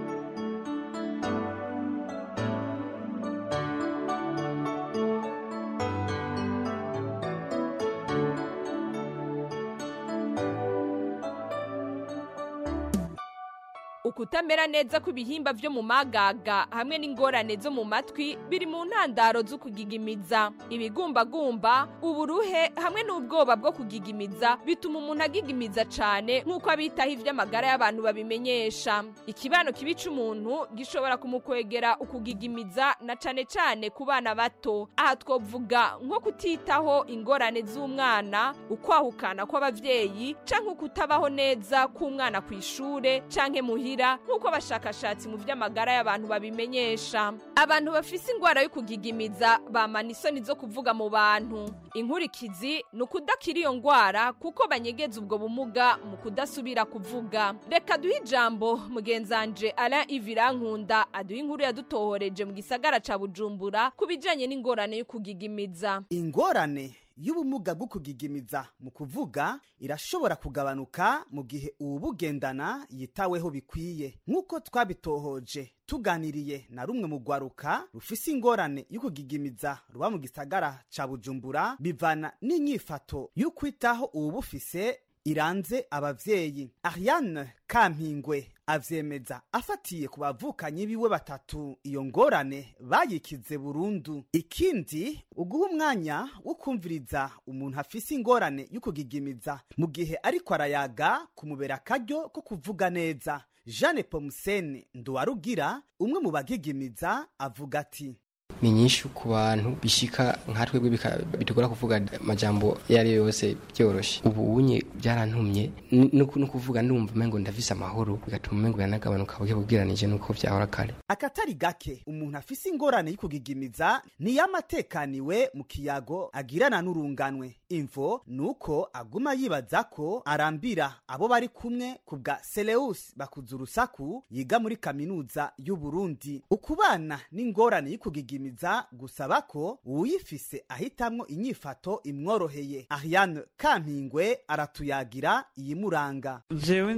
ukutamera neza kw'ibihimba vyo mu magaga hamwe n'ingorane zo mu matwi biri mu ntandaro zo kugigimiza ibigumbagumba uburuhe hamwe n'ubwoba bwo kugigimiza bituma umuntu agigimiza cane nk'uko abitaho ivy'amagara y'abantu babimenyesha ikibano kibi c'umuntu gishobora kumukwegera ukugigimiza na cane cane ku bana bato aha twovuga nko kutitaho ingorane z'umwana ukwahukana kw'abavyeyi canke ukutabaho neza k'umwana ku ishure canke muhira nk'uko abashakashatsi mu vy'amagara y'abantu babimenyesha abantu bafise ingwara yo kugigimiza bamana isoni zo kuvuga mu bantu inkurikizi ni ukudakira iyo ngwara kuko banyegeza ubwo bumuga mu kudasubira kuvuga reka duhe ijambo mugenzanje Alain Ivirankunda aduha inkuru yadutohoreje mu gisagara ca Bujumbura ku bijanye n'ingorane yo kugigimiza ingorane y'ubumuga bwo kugigimiza mu kuvuga irashobora kugabanuka mu gihe uwubugendana yitaweho bikwiye nk'uko twabitohoje tuganiriye na rumwe mu rwaruka rufise ingorane yo kugigimiza ruba mu gisagara ca bujumbura bivana n'inyifato y'ukwitaho uwubufise iranze abavyeyi ariane kampingwe avyemeza afatiye ku bavukanyi biwe batatu iyo ngorane bayikize burundu ikindi uguha umwanya wo kumviriza umuntu afise ingorane yo kugigimiza mu gihe ariko arayaga kumubera akaryo ko kuvuga neza jeanne pomusene nduwarugira umwe mu bagigimiza avuga ati ni nyinshi ku bantu bishika nka twebwe bitugora kuvuga amajambo iyo ari yo yose byoroshe ubu unye byarantumye no kuvuga ndumva umengo ndafise amahoro bigatuma umengo yanagabanuka buke bubwiranije nuko vyahora kare akatari gake umuntu afise ingorane y'ukugigimiza niyamatekaniwe mu kiyago agirana n'urunganwe imvo nuko aguma yibaza ko arambira abo bari kumwe ku bwa Seleus bakuza urusaku yiga muri kaminuza y'u Burundi ukubana n'ingorane y'ukugigimiza gusaba ko uwuyifise ahitamwo inyifato imworoheye Ariane Kampingwe aratuyagira iyimuranga jewe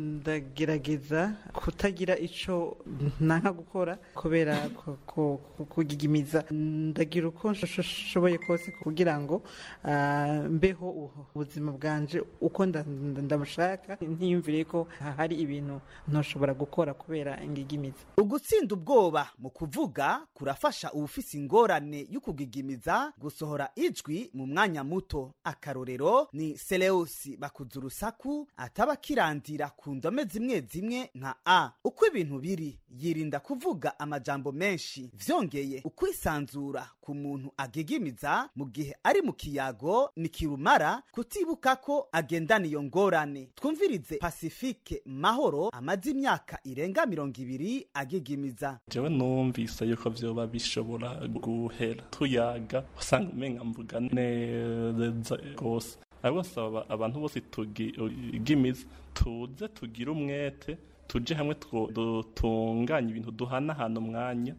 ndagerageza kutagira ico nanka gukora kubera kugigimiza ndagira uko nshoboye kose kugira ngo mbeho ubuzima bwanje uko ndamushaka ntiyumvire ko hari ibintu ntoshobora gukora kubera ingigimiza ugutsinda ubwoba mu kuvuga kurafasha ubufise ingorane y'ukugigimiza gusohora ijwi mu mwanya muto akarorero ni Seleusi bakuza urusaku ataba kirandira ku ndome zimwe zimwe nka a uko ibintu biri yirinda kuvuga amajambo menshi vyongeye ukwisanzura ku muntu agigimiza mu gihe ari mu kiyago ni kirumara kutibuka ko agendana iyo ngorane twumvirize pasifike mahoro amaze imyaka irenga mirongo ibiri agigimiza jewe numvise yuko vyoba bishobora guhera tuyaga usanga umenga mvuga neza rwose ariko saba abantu bose tugimiza tuze tugire umwete tuje hamwe dutunganye ibintu duhanahana umwanya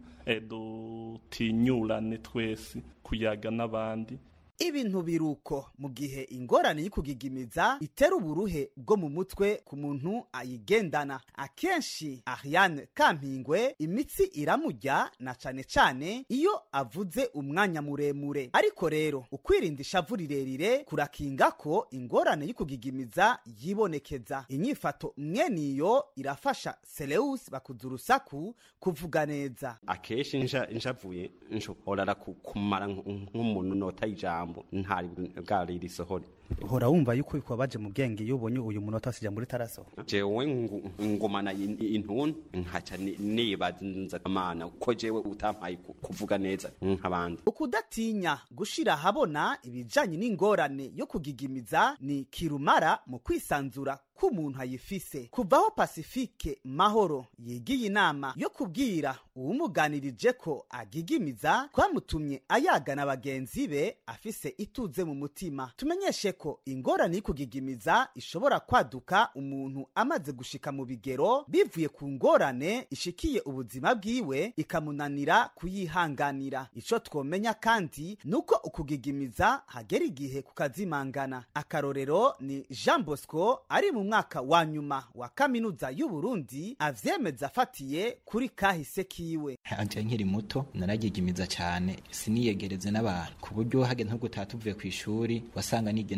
dutinyurane twese kuyaga n'abandi ibintu biruko mu gihe ingorane y'ukugigimiza itera uburuhe bwo mu mutwe ku muntu ayigendana akenshi Ariane Kampingwe imitsi iramujya na cane cane iyo avuze umwanya muremure ariko rero ukwirinda ishavu rirerire kurakinga ko ingorane y'ukugigimiza yibonekeza inyifato mweniyo irafasha Seleus bakuza urusaku kuvuga neza akenshi njavuye nshobora kumara nk'umuntu nota ijambo ntari bwari risohore uhora wumva yuko bikubabaje mu bwenge iyo ubonye uyu munota wasija muri taraso jewe ngomana intuntu nkaca nibaza amana ko jewe utampaye kuvuga neza nk'abandi ukudatinya gushira habona ibijanye n'ingorane yo kugigimiza ni kirumara mu kwisanzura k'umuntu ayifise kuvaho pasifike mahoro yigiye inama yo kubwira uwumuganirije ko agigimiza twamutumye ayagana bagenzi be afise ituze mu mutima tumenyeshe ko ingorane y'ukugigimiza ishobora kwaduka umuntu amaze gushika mu bigero bivuye ku ngorane ishikiye ubuzima bwiwe ikamunanira kuyihanganira ico twomenya kandi nuko ukugigimiza hagera igihe kukazimangana akarorero ni Jean Bosco ari mu mwaka wa nyuma wa kaminuza y'u Burundi avyemeza afatiye kuri kahise kiwe anje nkiri muto naragigimiza cyane siniyegereze n'abantu ku buryo hageze nko gutaha tuvuye ku ishuri wasanga nigenda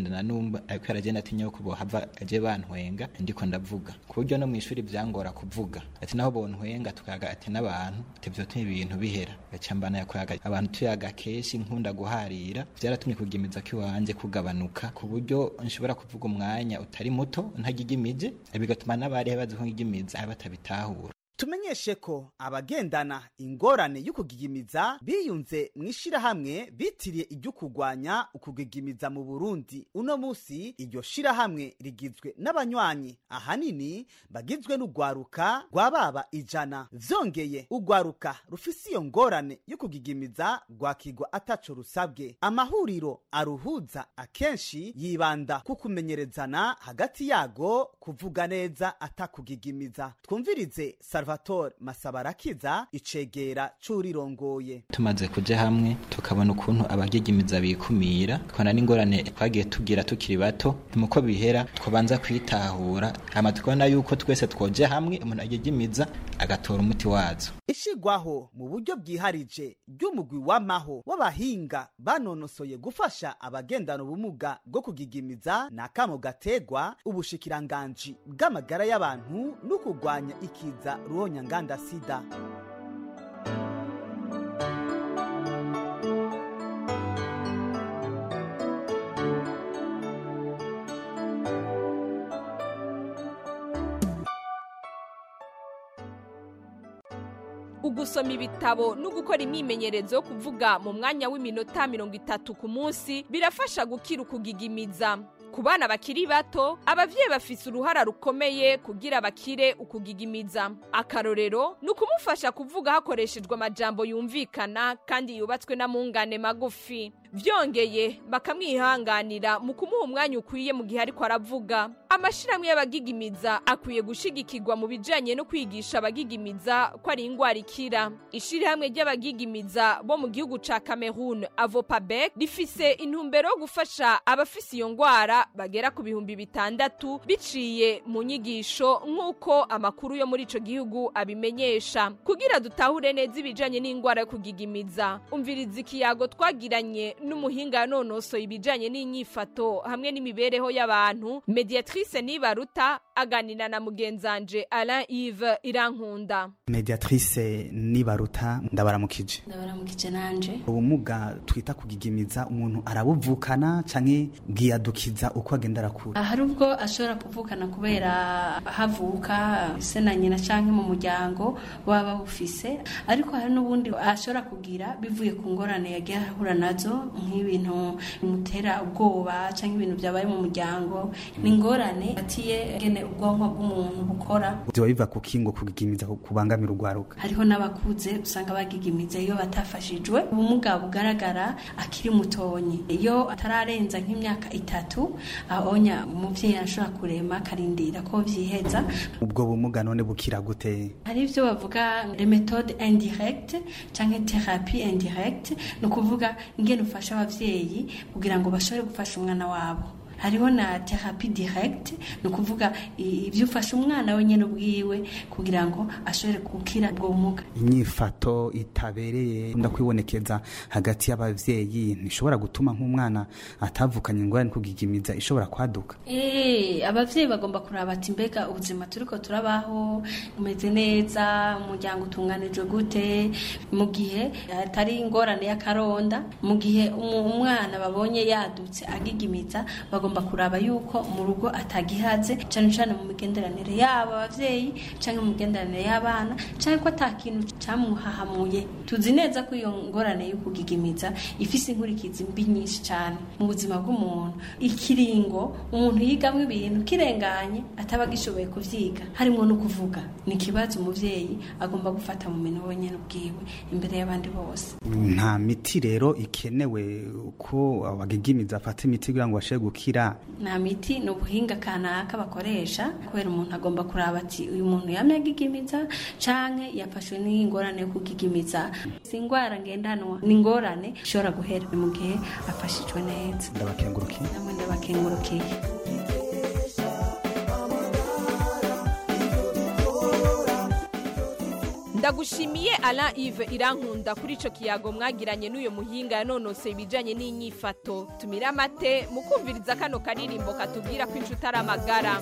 tugendana numva ariko aragenda atinya ko bohava aje bantwenga ndiko ndavuga ku buryo no mu ishuri byangora kuvuga ati naho bontwenga tukaga ati n'abantu ati vyotuma ibintu bihera gaca mbana yakoraga abantu tuyaga kenshi nkunda guharira vyaratumye kugimiza kiwanje kugabanuka ku buryo nshobora kuvuga umwanya utari muto ntagigimije bigatuma n'abari bazi ko ngigimiza batabitahura tumenyeshe ko abagendana ingorane y'ukugigimiza biyunze mu ishirahamwe bitiriye iryo kurwanya ukugigimiza mu burundi uno musi iryo shirahamwe rigizwe n'abanywanyi ahanini bagizwe n'urwaruka rwababa ijana vyongeye urwaruka rufise iyo ngorane y'ukugigimiza rwakigwa ataco rusabwe amahuriro aruhuza akenshi yibanda ku kumenyerezana hagati yago kuvuga neza atakugigimiza twumvirize salvatore masabarakiza icegera c'urirongoye tumaze kuja hamwe tukabona ukuntu abagigimiza bikumira tukabona n'ingorane twagiye tugira tukiri bato muko bihera twabanza kwitahura hama tukabona yuko twese twoje hamwe umuntu agigimiza agatora umuti wazo ishigwaho mu buryo bwiharije ry'umugwi w'amaho w'abahinga banonosoye gufasha abagendana ubumuga bwo kugigimiza ni akamo gategwa ubushikiranganji bw'amagara y'abantu no kurwanya ikiza ruhonyanganda sida ugusoma ibitabo no gukora imyimenyerezo yo kuvuga mu mwanya w'iminota mirongo itatu ku munsi birafasha gukira ukugigimiza ku bana bakiri bato abavyeyi bafise uruhara rukomeye kugira bakire ukugigimiza akarorero ni ukumufasha kuvuga hakoreshejwe amajambo yumvikana kandi yubatswe n'amungane magufi vyongeye bakamwihanganira mu kumuha umwanya ukwiye mu gihe ariko aravuga amashirahamwe y'abagigimiza akwiye gushigikirwa mu bijanye no kwigisha abagigimiza ko ari ingwara ikira ishirahamwe ry'abagigimiza bo mu gihugu ca cameroon avopabek rifise intumbero yo gufasha abafise iyo ngwara bagera ku bihumbi bitandatu biciye mu nyigisho nk'uko amakuru yo muri ico gihugu abimenyesha kugira dutahure neza ibijanye n'ingwara yo kugigimiza umviriza ikiyago twagiranye n'umuhinga yanonosoye ibijanye n'inyifato hamwe n'imibereho y'abantu mediatrice nibaruta aganira na mugenzanje alain yves irankunda mediatrice nibaruta ndabaramukije ndabaramukije nanje ubumuga twita kugigimiza umuntu arabuvukana canke bwiyadukiza uko agenda arakura hari ubwo ashobora kuvukana kubera havuka se na nyina canke mu muryango baba bawufise ariko hari n'ubundi ashobora kugira bivuye ku ngorane yagiye ahura nazo nk'ibintu bimutera ubwoba canke ibintu byabaye mu muryango ni ingorane atiye gene ubwonko bw'umuntu bukora biba biva ku kingo kugigimiza kubangamira urwaruka hariho n'abakuze usanga bagigimiza iyo batafashijwe ubumuga bugaragara akiri mutonyi iyo atararenza nk'imyaka itatu ahonya umuvyeyi arashobora kurema akarindira ko vyiheza ubwo bumuga none bukira gute hari ivyo bavuga les méthodes indirecte canke thérapie indirecte ni ukuvuga ingene ufasha abavyeyi kugira ngo bashobore gufasha umwana wabo hariho na therapie direct ni ukuvuga ibyo ufasha umwana wenyine ubwiwe kugira ngo ashobore gukira ubwo bumuga inyifato itabereye ndakwibonekeza hagati y'abavyeyi ntishobora gutuma nk'umwana atavukanye ingorane kugigimiza ishobora kwaduka Eh, abavyeyi bagomba kuraba ati mbega ubuzima turiko turabaho umeze neza umuryango utunganijwe gute mu gihe atari ingorane y'akaronda mu gihe umu- umwana babonye yadutse agigimiza bagomba kuraba yuko mu rugo atagihaze cane cane mu migenderanire yabo abavyeyi canke mu migenderanire y'abana canke ko ata kintu camuhahamuye tuzi neza ko iyo ngorane yo kugigimiza ifise inkurikizi mbi nyinshi cane mu buzima bw'umuntu ikiringo umuntu yigamwo ibintu kirenganye ataba agishoboye kuvyiga harimo no kuvuga ni ikibazo umuvyeyi agomba gufata mu minwe wenyene ubwiwe imbere y'abandi bose nta miti rero ikenewe ko abagigimiza afata imiti kugira ngo bashobore gukira nta miti ni ubuhinga kanaka bakoresha kubera umuntu agomba kuraba ati uyu muntu yamye agigimiza canke yafashwe n'ingorane yo kugigimiza si ingwara ngendanwa ni ingorane ishobora guhera mu gihe afashijwe neza ndabakengurukiye namwe ndabakengurukiye ndagushimiye alain ive irankunda kuri ico kiyago mwagiranye n'uyo muhinga yanonoseye ibijanye n'inyifato tumire amate mu kumviriza kano karirimbo katubwira ko inshuti ari amagara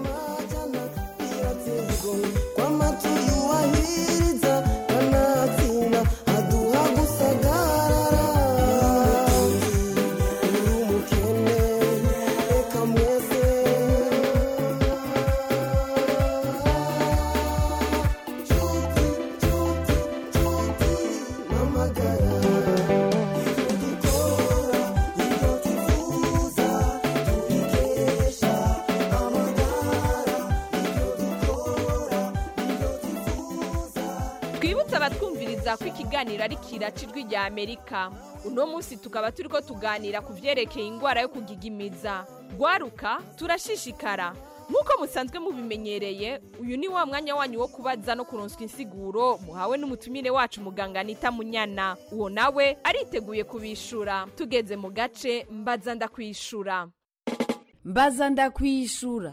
twibutse abatwumviriza ko ikiganiro ari kiraca ijwi rya amerika uno munsi tukaba turi ko tuganira ku byerekeye indwara yo kugigimiza gwaruka turashishikara nk'uko musanzwe mubimenyereye uyu ni wa mwanya wanyu wo kubaza no kuronswa insiguro muhawe n'umutumire wacu muganga anita munyana uwo nawe ariteguye kubishura tugeze mu gace mbaza ndakwishura mbaza ndakwishura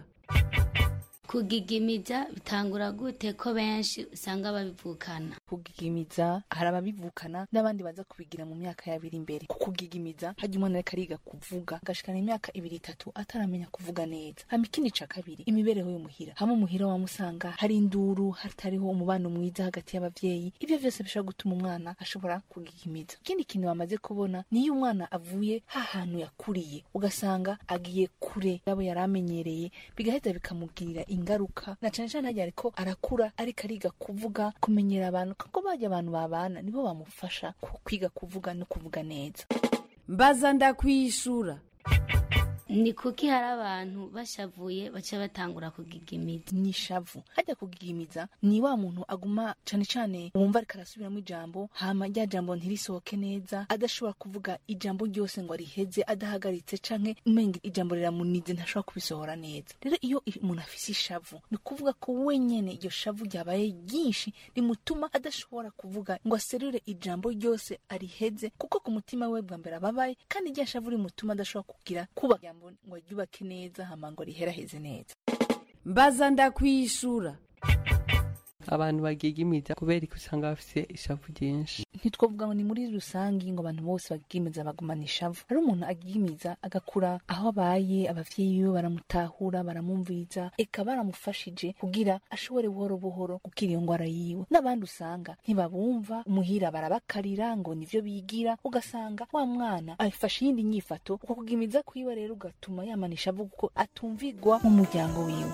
kugigimiza bitangura gute ko benshi usanga babivukana kugigimiza hari ababivukana n'abandi baza kubigira mu myaka yabiri imbere ku kugigimiza hajya umwana ariko ariga kuvuga agashikana imyaka ibiri itatu ataramenya kuvuga neza hama ikindi ca kabiri imibereho y'umuhira hamwe umuhira wamusanga hari induru hatariho umubano mwiza hagati y'abavyeyi ibyo vyose bishobora gutuma umwana ashobora kugigimiza ikindi kintu bamaze kubona niyo umwana avuye hahantu yakuriye ugasanga agiye kure yabo yari amenyereye bigaheza bikamugirira ingaruka na cane cane harya ariko arakura ariko ariga kuvuga kumenyera abantu kuko bajya abantu babana nibo bamufasha ku- kwiga kuvuga no kuvuga neza mbaza ndakwishura ni kuki hari abantu bashavuye baca batangura kugigimiza ni ishavu hajya kugigimiza ni wa muntu aguma cane cane wumva ariko arasubiramo ijambo hama rya jambo ntirisohoke neza adashobora kuvuga ijambo ryose ngo ariheze adahagaritse canke umenga ijambo riramunize ntashobora kubisohora neza rero iyo umuntu afise ishavu ni ukuvuga ko wenyene iryo shavu ryabaye ryinshi rimutuma adashobora kuvuga ngo aserure ijambo ryose ariheze kuko ku mutima we bwa mbere ababaye kandi rya shavu rimutuma adashobora kugira kuba ijambo ngo aryubake neza hama ngo riheraheze neza mbaza ndakwishura abantu bagigimiza kubera ko usanga bafite ishavu ryinshi ntitwavuga ngo ni muri rusange ngo abantu bose bagigimiza bagumana ishavu hari umuntu agigimiza agakura aho abaye abavyeyi biwe baramutahura baramumviriza eka baramufashije kugira ashobore buhoro buhoro gukira iyo ngwara yiwe n'abandi usanga ntibabumva umuhira barabakarira ngo nivyo bigira ugasanga wa mwana afashe iyindi nyifato uko kugimiza kwiwe rero ugatuma yamana ishavu kuko atumvigwa mu muryango wiwe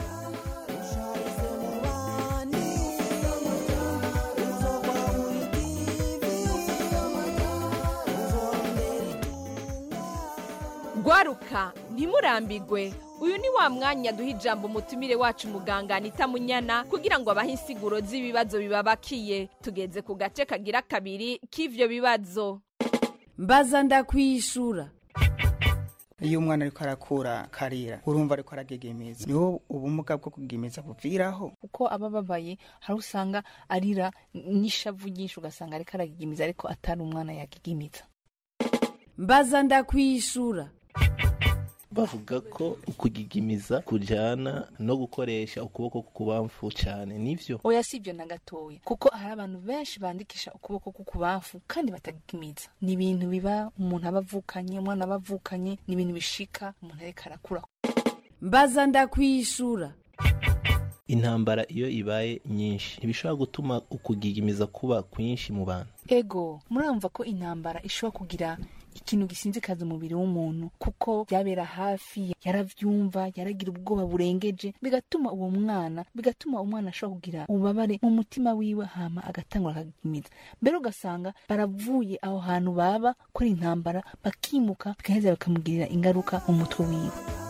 gwaruka ntimurambigwe uyu ni wa mwanya duha ijambo umutumire wacu muganga anita munyana kugira ngo abahe insiguro z'ibibazo bibabakiye tugeze ku gace kagira kabiri k'ivyo bibazo mbaza ndakwishura iyo umwana ariko arakura karira urumva ariko aragegemiza niho ubumuga bwo kugemiza buviraho kuko aba ababaye hari usanga arira n'ishavu ryinshi ugasanga ariko aragigimiza ariko atari umwana yagigimiza mbaza ndakwishura bavuga ko ukugigimiza kujyana no gukoresha ukuboko k'ukubamfu cyane nivyo oya si ibyo na gatoya kuko hari abantu benshi bandikisha ukuboko k'ukubamfu kandi batagigimiza ni ibintu biba umuntu aba avukanye umwana aba avukanye ni ibintu bishika umuntu ariko arakura mbaza ndakwishura intambara iyo ibaye nyinshi ntibishobora gutuma ukugigimiza kuba kwinshi mu bantu ego muramva ko intambara ishobora kugira ikintu gisinzikaza umubiri w'umuntu kuko byabera hafi yaravyumva yaragira ubwoba burengeje bigatuma uwo mwana bigatuma umwana ashobora kugira ububabare mu mutima wiwe hama agatangura akagimiza mbere ugasanga baravuye aho hantu baba ko ari intambara bakimuka bigaheza bikamugirira ingaruka mu mutwe wiwe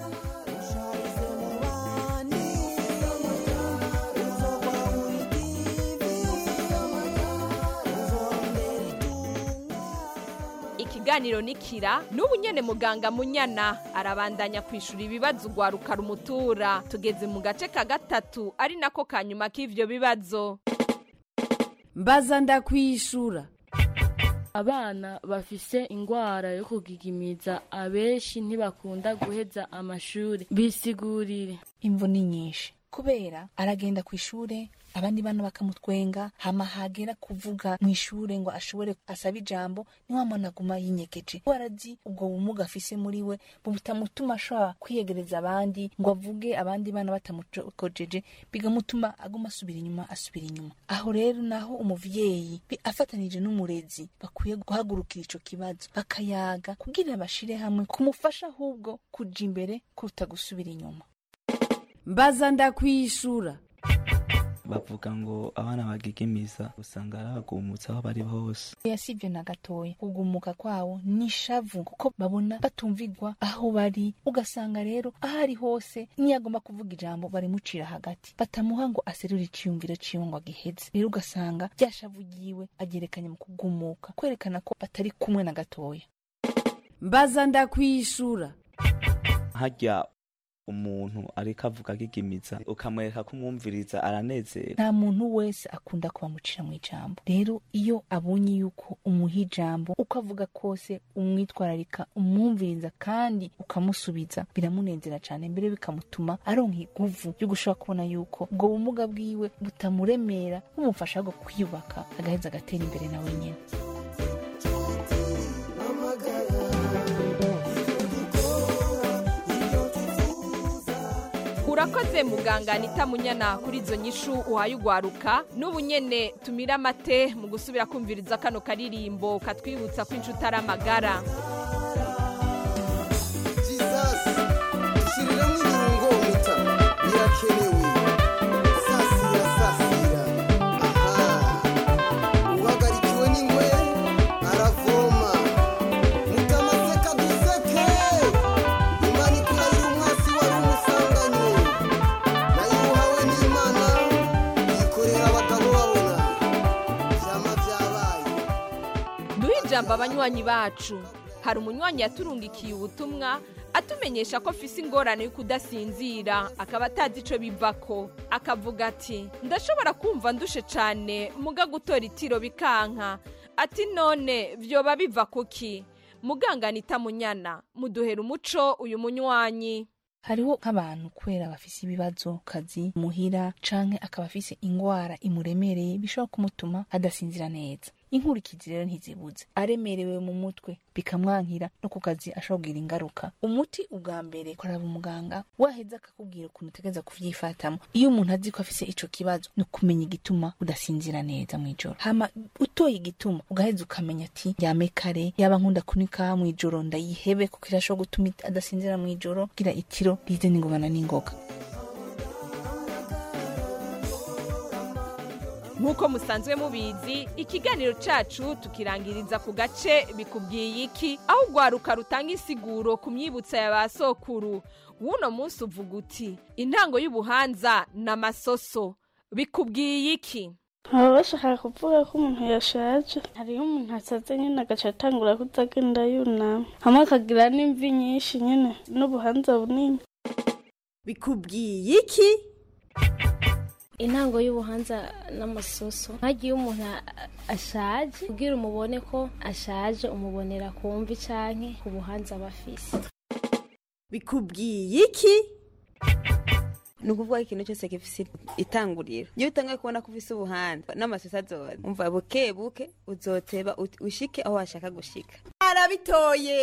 ikiganiro nikira n'ubu nyene muganga munyana arabandanya kwishura ibibazo ugwaruka rumutura tugeze mu gace ka gatatu ari nako ka nyuma k'ivyo bibazo mbaza ndakwishura abana bafise ingwara yo kugigimiza abenshi ntibakunda guheza amashuri bisigurire imvo ni nyinshi kubera aragenda ku ishure abandi bana bakamutwenga hama hagera kuvuga mu ishure ngo ashobore asaba ijambo ni wa mwana aguma yinyegeje warazi ubwo bumuga afise muri we butamutuma ashobora kwiyegereza abandi ngo avuge abandi bana batamukojeje bigamutuma aguma asubira inyuma asubira inyuma aho rero naho umuvyeyi bi- afatanije n'umurezi bakwiye guhagurukira ico kibazo bakayaga kugira bashire hamwe kumufasha ahubwo kuja imbere kuruta gusubira inyuma mbaza ndakwishura bavuga ngo abana bagigimiza usanga ari abagumutsi aho bari hose yasivye na gatoya kugumuka kwawo nishavu kuko babona batumvigwa aho bari ugasanga rero aho ari hose niyo agomba kuvuga ijambo barimucira hagati batamuha ngo aserure iciyumviro ciwe ngo agiheze rero ugasanga rya shavu ryiwe agerekanye mu kugumuka kwerekana ko batari kumwe na gatoya mbaza ndakwishura harya umuntu ariko avuga agigimiza ukamwereka kumwumviriza aranezerwa nta muntu wese akunda kubamucira mu ijambo rero iyo abonye yuko umuha ijambo uko avuga kose umwitwararika umwumviriza kandi ukamusubiza biramunezera cyane mbere bikamutuma aronka iguvu ryo gushobora kubona yuko ubwo bumuga bwiwe butamuremera bumufasha ahubwo kwiyubaka agaheza agatera imbere nawe nyine urakoze muganga anita munyana kuri izo nyishu uhaye ugwaruka n'ubu nyene tumira amate mu gusubira kumviriza kano karirimbo katwibutsa ko inshuti ari amagara Shyiriramo ibirungo mita birakenewe sasira sasira aha uhagarikiwe n'ingwe aravoma mutamaseka duseke imana ikurahira umwasi wari umusanganye nayo uhawe n'imana yikorera abagabo babona vyama vyabaye duhe ijambo abanywanyi bacu hari umunywanyi yaturungikiye ubutumwa atumenyesha ko afise ingorane yo kudasinzira akaba atazi ico bivako akavuga ati ndashobora kumva ndushe cane muga gutora itiro bikanka ati none vyoba biva kuki muganga anita munyana muduhera umuco uyu munywanyi hariho nk'abantu kubera bafise ibibazo ku kazi muhira canke akaba afise ingwara imuremereye bishobora kumutuma adasinzira neza inkurikizi rero ntizibuze aremerewe mu mutwe bikamwankira no ku kazi ashobora kugira ingaruka umuti ubwa mbere kuraba umuganga waheza akakubwira ukuntu utegereza kuvyifatamo iyo umuntu azi ko afise ico kibazo ni ukumenya igituma udasinzira neza mw'ijoro hama utoye igituma ugaheza ukamenya ati yame kare yaba nkunda kunika mw'ijoro ndayihebe kuko irashobora gutuma adasinzira mw'ijoro kugira itiro rize n'ingobana n'ingoga nk'uko musanzwe mubizi ikiganiro cacu tukirangiriza ku gace bikubwiye iki aho ugwaruka rutanga insiguro ku myibutsa ya ba sokuru w'uno munsi uvuga uti intango y'ubuhanza ni amasoso bikubwiye iki baba bashaka kuvuga ko umuntu yashaje hariho umuntu asaze nyine agaca atangura kutagenda yunama hamwe akagira n'imvi nyinshi nyine n'ubuhanza bunini bikubwiye iki intango y'ubuhanza n'amasoso hagiye umuntu a- ashaje kugira umubone ko ashaje umubonera ku mvi canke ku buhanza aba afise bikubwiye iki ni ukuvuga ko ikintu cyose gifise itanguriro iyo utangaye kubona ko ufise ubuhanza n'amasosa azoza umva buke buke uzoteba ut- ushike aho washaka gushika arabitoye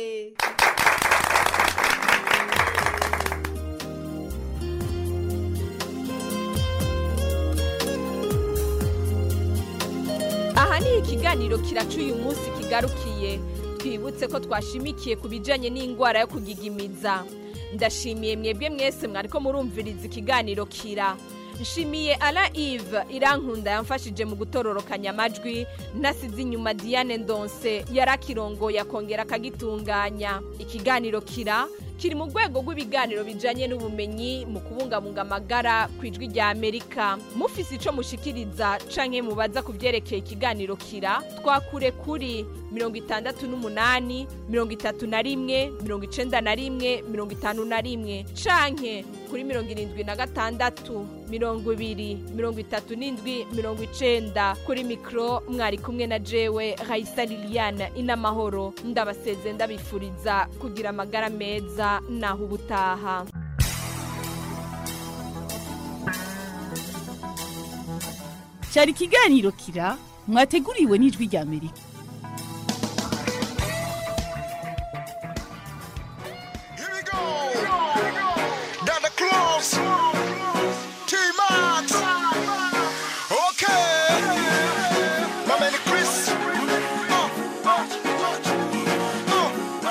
aha ni ikiganiro kiraca uyu munsi kigarukiye twibutse ko twashimikiye ku bijanye n'indwara yo kugigimiza ndashimiye mwebwe mwese mwariko murumviriza ikiganiro kira nshimiye ala ive irankunda yamfashije mu gutororokanya amajwi nasize inyuma diane ndonse yarakirongoye akongera akagitunganya ikiganiro kira kiri mu rwego rw'ibiganiro bijanye n'ubumenyi mu kubungabunga amagara ku ijwi rya amerika mufise ico mushikiriza canke mubaza ku vyerekeye ikiganiro kira twakure kuri mirongo itandatu n'umunani mirongo itatu na rimwe mirongo icenda na rimwe mirongo itanu na rimwe canke kuri mirongo irindwi na gatandatu mirongo ibiri mirongo itatu n'indwi mirongo icenda kuri mikro mwari kumwe na jewe raisa liliane inamahoro ndabaseze ndabifuriza kugira amagara meza naho ubutaha cyari ikiganiro kira mwateguriwe n'ijwi rya amerika Dada Claus, T-Max, okay, my man Chris. Uh, uh, uh,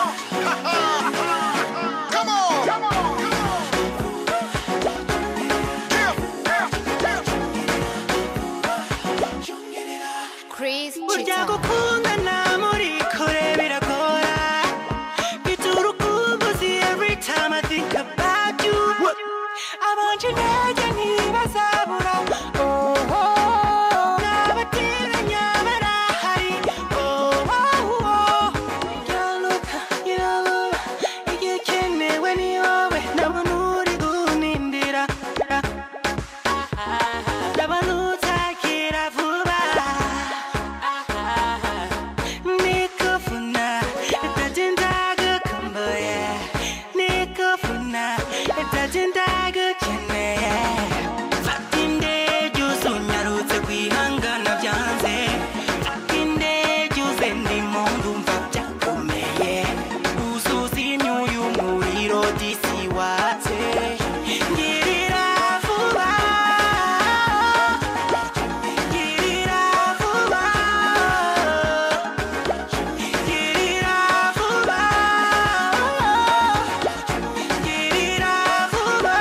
uh, Come on. burya gukundana muri kure biragora bitura ukumbuzi every time I think about you abanje intege ntibazabura oh, oh, n'abatiranya barahari oh, oh, oh. Yaluka, yaluba, igikenewe ni wowe ndabona uri kunindira ndabona utakira vuba nikufuna itatindaga kumbuye nikufuna itatindaga ukeneye fata indege uzunyarutse kwihangana byanze fata indege uze ndimo ndumva byakomeye uzuza imyuyu umuriro disi watse ngirira vuba ngirira vuba ngirira vuba ngirira vuba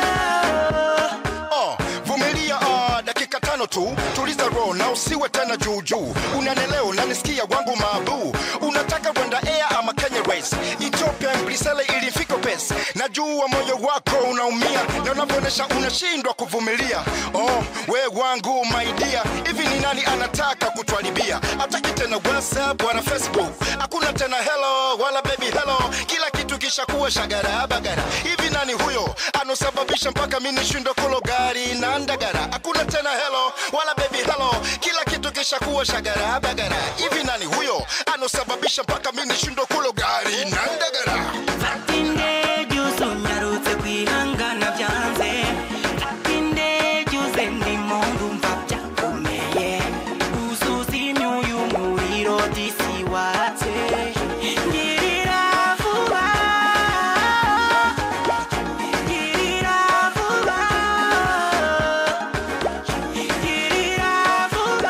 Uh, vumilia uh, dakika tano tu tuliza roho na usiwe tena juujuu unaneleo nanisikia wangu mabu unataka kwenda air ama kenya race ethiopia mbrisele ilifika pes najua moyo wako unaumia na unavyoonyesha unashindwa kuvumilia oh, we wangu maidia hivi ni nani anataka kutwalibia hataki tena whatsapp wala facebook hakuna tena hello wala baby hello kila kitu kishakuwa shagara bagara hivi nani huyo anosababisha mpaka mi nishindwe kulo gari na ndagara hakuna tena hello wala baby hello kila kitu kishakuwa shagara bagara hivi nani huyo anosababisha mpaka mi nishindwe kulo gari na ndagara fata indege uzunyarutse kwihangana byanze fata indege uze ndimo ndumva byakomeye uzuza imyuyu umuriro disi watse ngirira vuba ngirira vuba ngirira vuba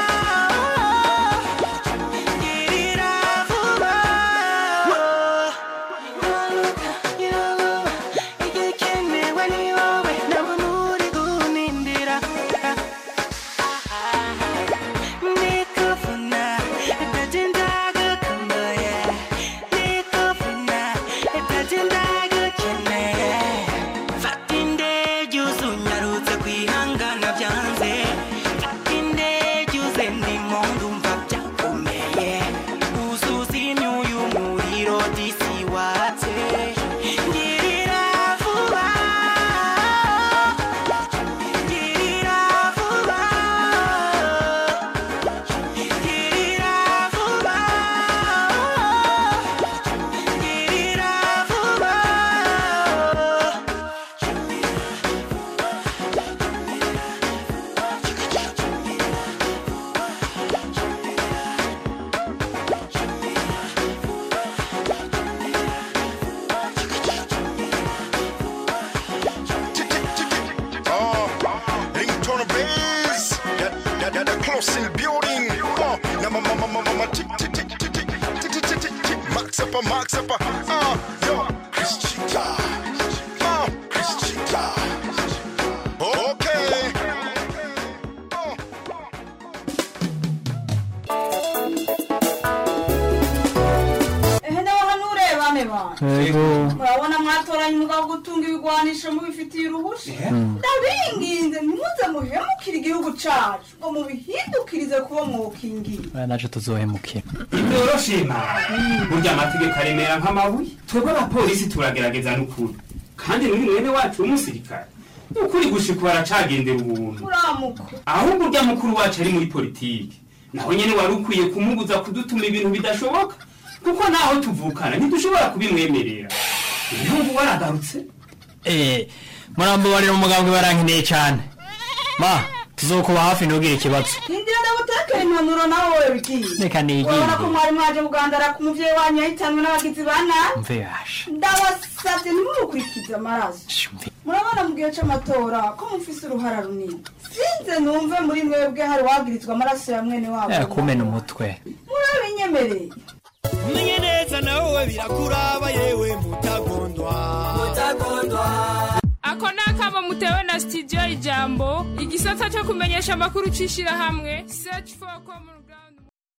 ngirira vuba igikenewe ni wowe ndabona uri kunindira nikufuna itatindaga kumbuye nikufuna itatindaga ukeneye fata indege uzunyarutse kwihangana byanze fata indege uze ndimo ndumva byakomeye uzuza imyuyu umuriro disi watse ngirira vuba ngirira vuba ngirira vuba ngirira vuba Oh, ringtone bass. That, that, that, that close in the building. Oh, na ma ma ma ma ma ma tick tick tick tick tick tick tick tick tick tick. Max up, max up. Ah, yo, Chris Chica. Oh, Chris Chica. Okay. ehe nawe hano urebane bana Yego. murabona mwatoranye umugabo wo gutunga ibigwanisho mubifitiye uruhushya Mm. ndabinginze ntimuze muhemukire igihugu cacu ngo mubihindukirize kuba mwokingiye aya naje tuzohemukira byoroshye burya amategeko aremera nk'amabuye twebwe abapolisi turagerageza n'ukuri kandi n'uyu mwene wacu w'umusirikare ni ukuri gushika baracagendera ubuntu muramuko ahubwo urya mukuru wacu ari muri politiki naho nyene wari ukwiye kumubuza kudutuma ibintu bidashoboka kuko naho tuvukana ntidushobora kubimwemerera ibihugu waragarutse eh murambabarira umugambwe barankeneye cyane ma tuzokuba hafi ntugire ikibazo hindira ndagutekera impanuro nawe wowe bigiye reka nigire urabona ko mwari mwaje kugandara ku muvyeyi wanyu yahitanwe n'abagizi ba nabi mve yasha ndabasavye ntimumukurikize amaraso murabona mu gihe c'amatora ko mufise uruhara runini sinze numve muri mwebwe hari wagirizwa amaraso ya mwene wabo Eh, kumena umutwe murabinyemereye umenye neza nawe birakuraba yewe mutagondwa ako ni akamo mutewe na studio ijambo igisata cyo kumenyesha amakuru c'ishirahamwe search for common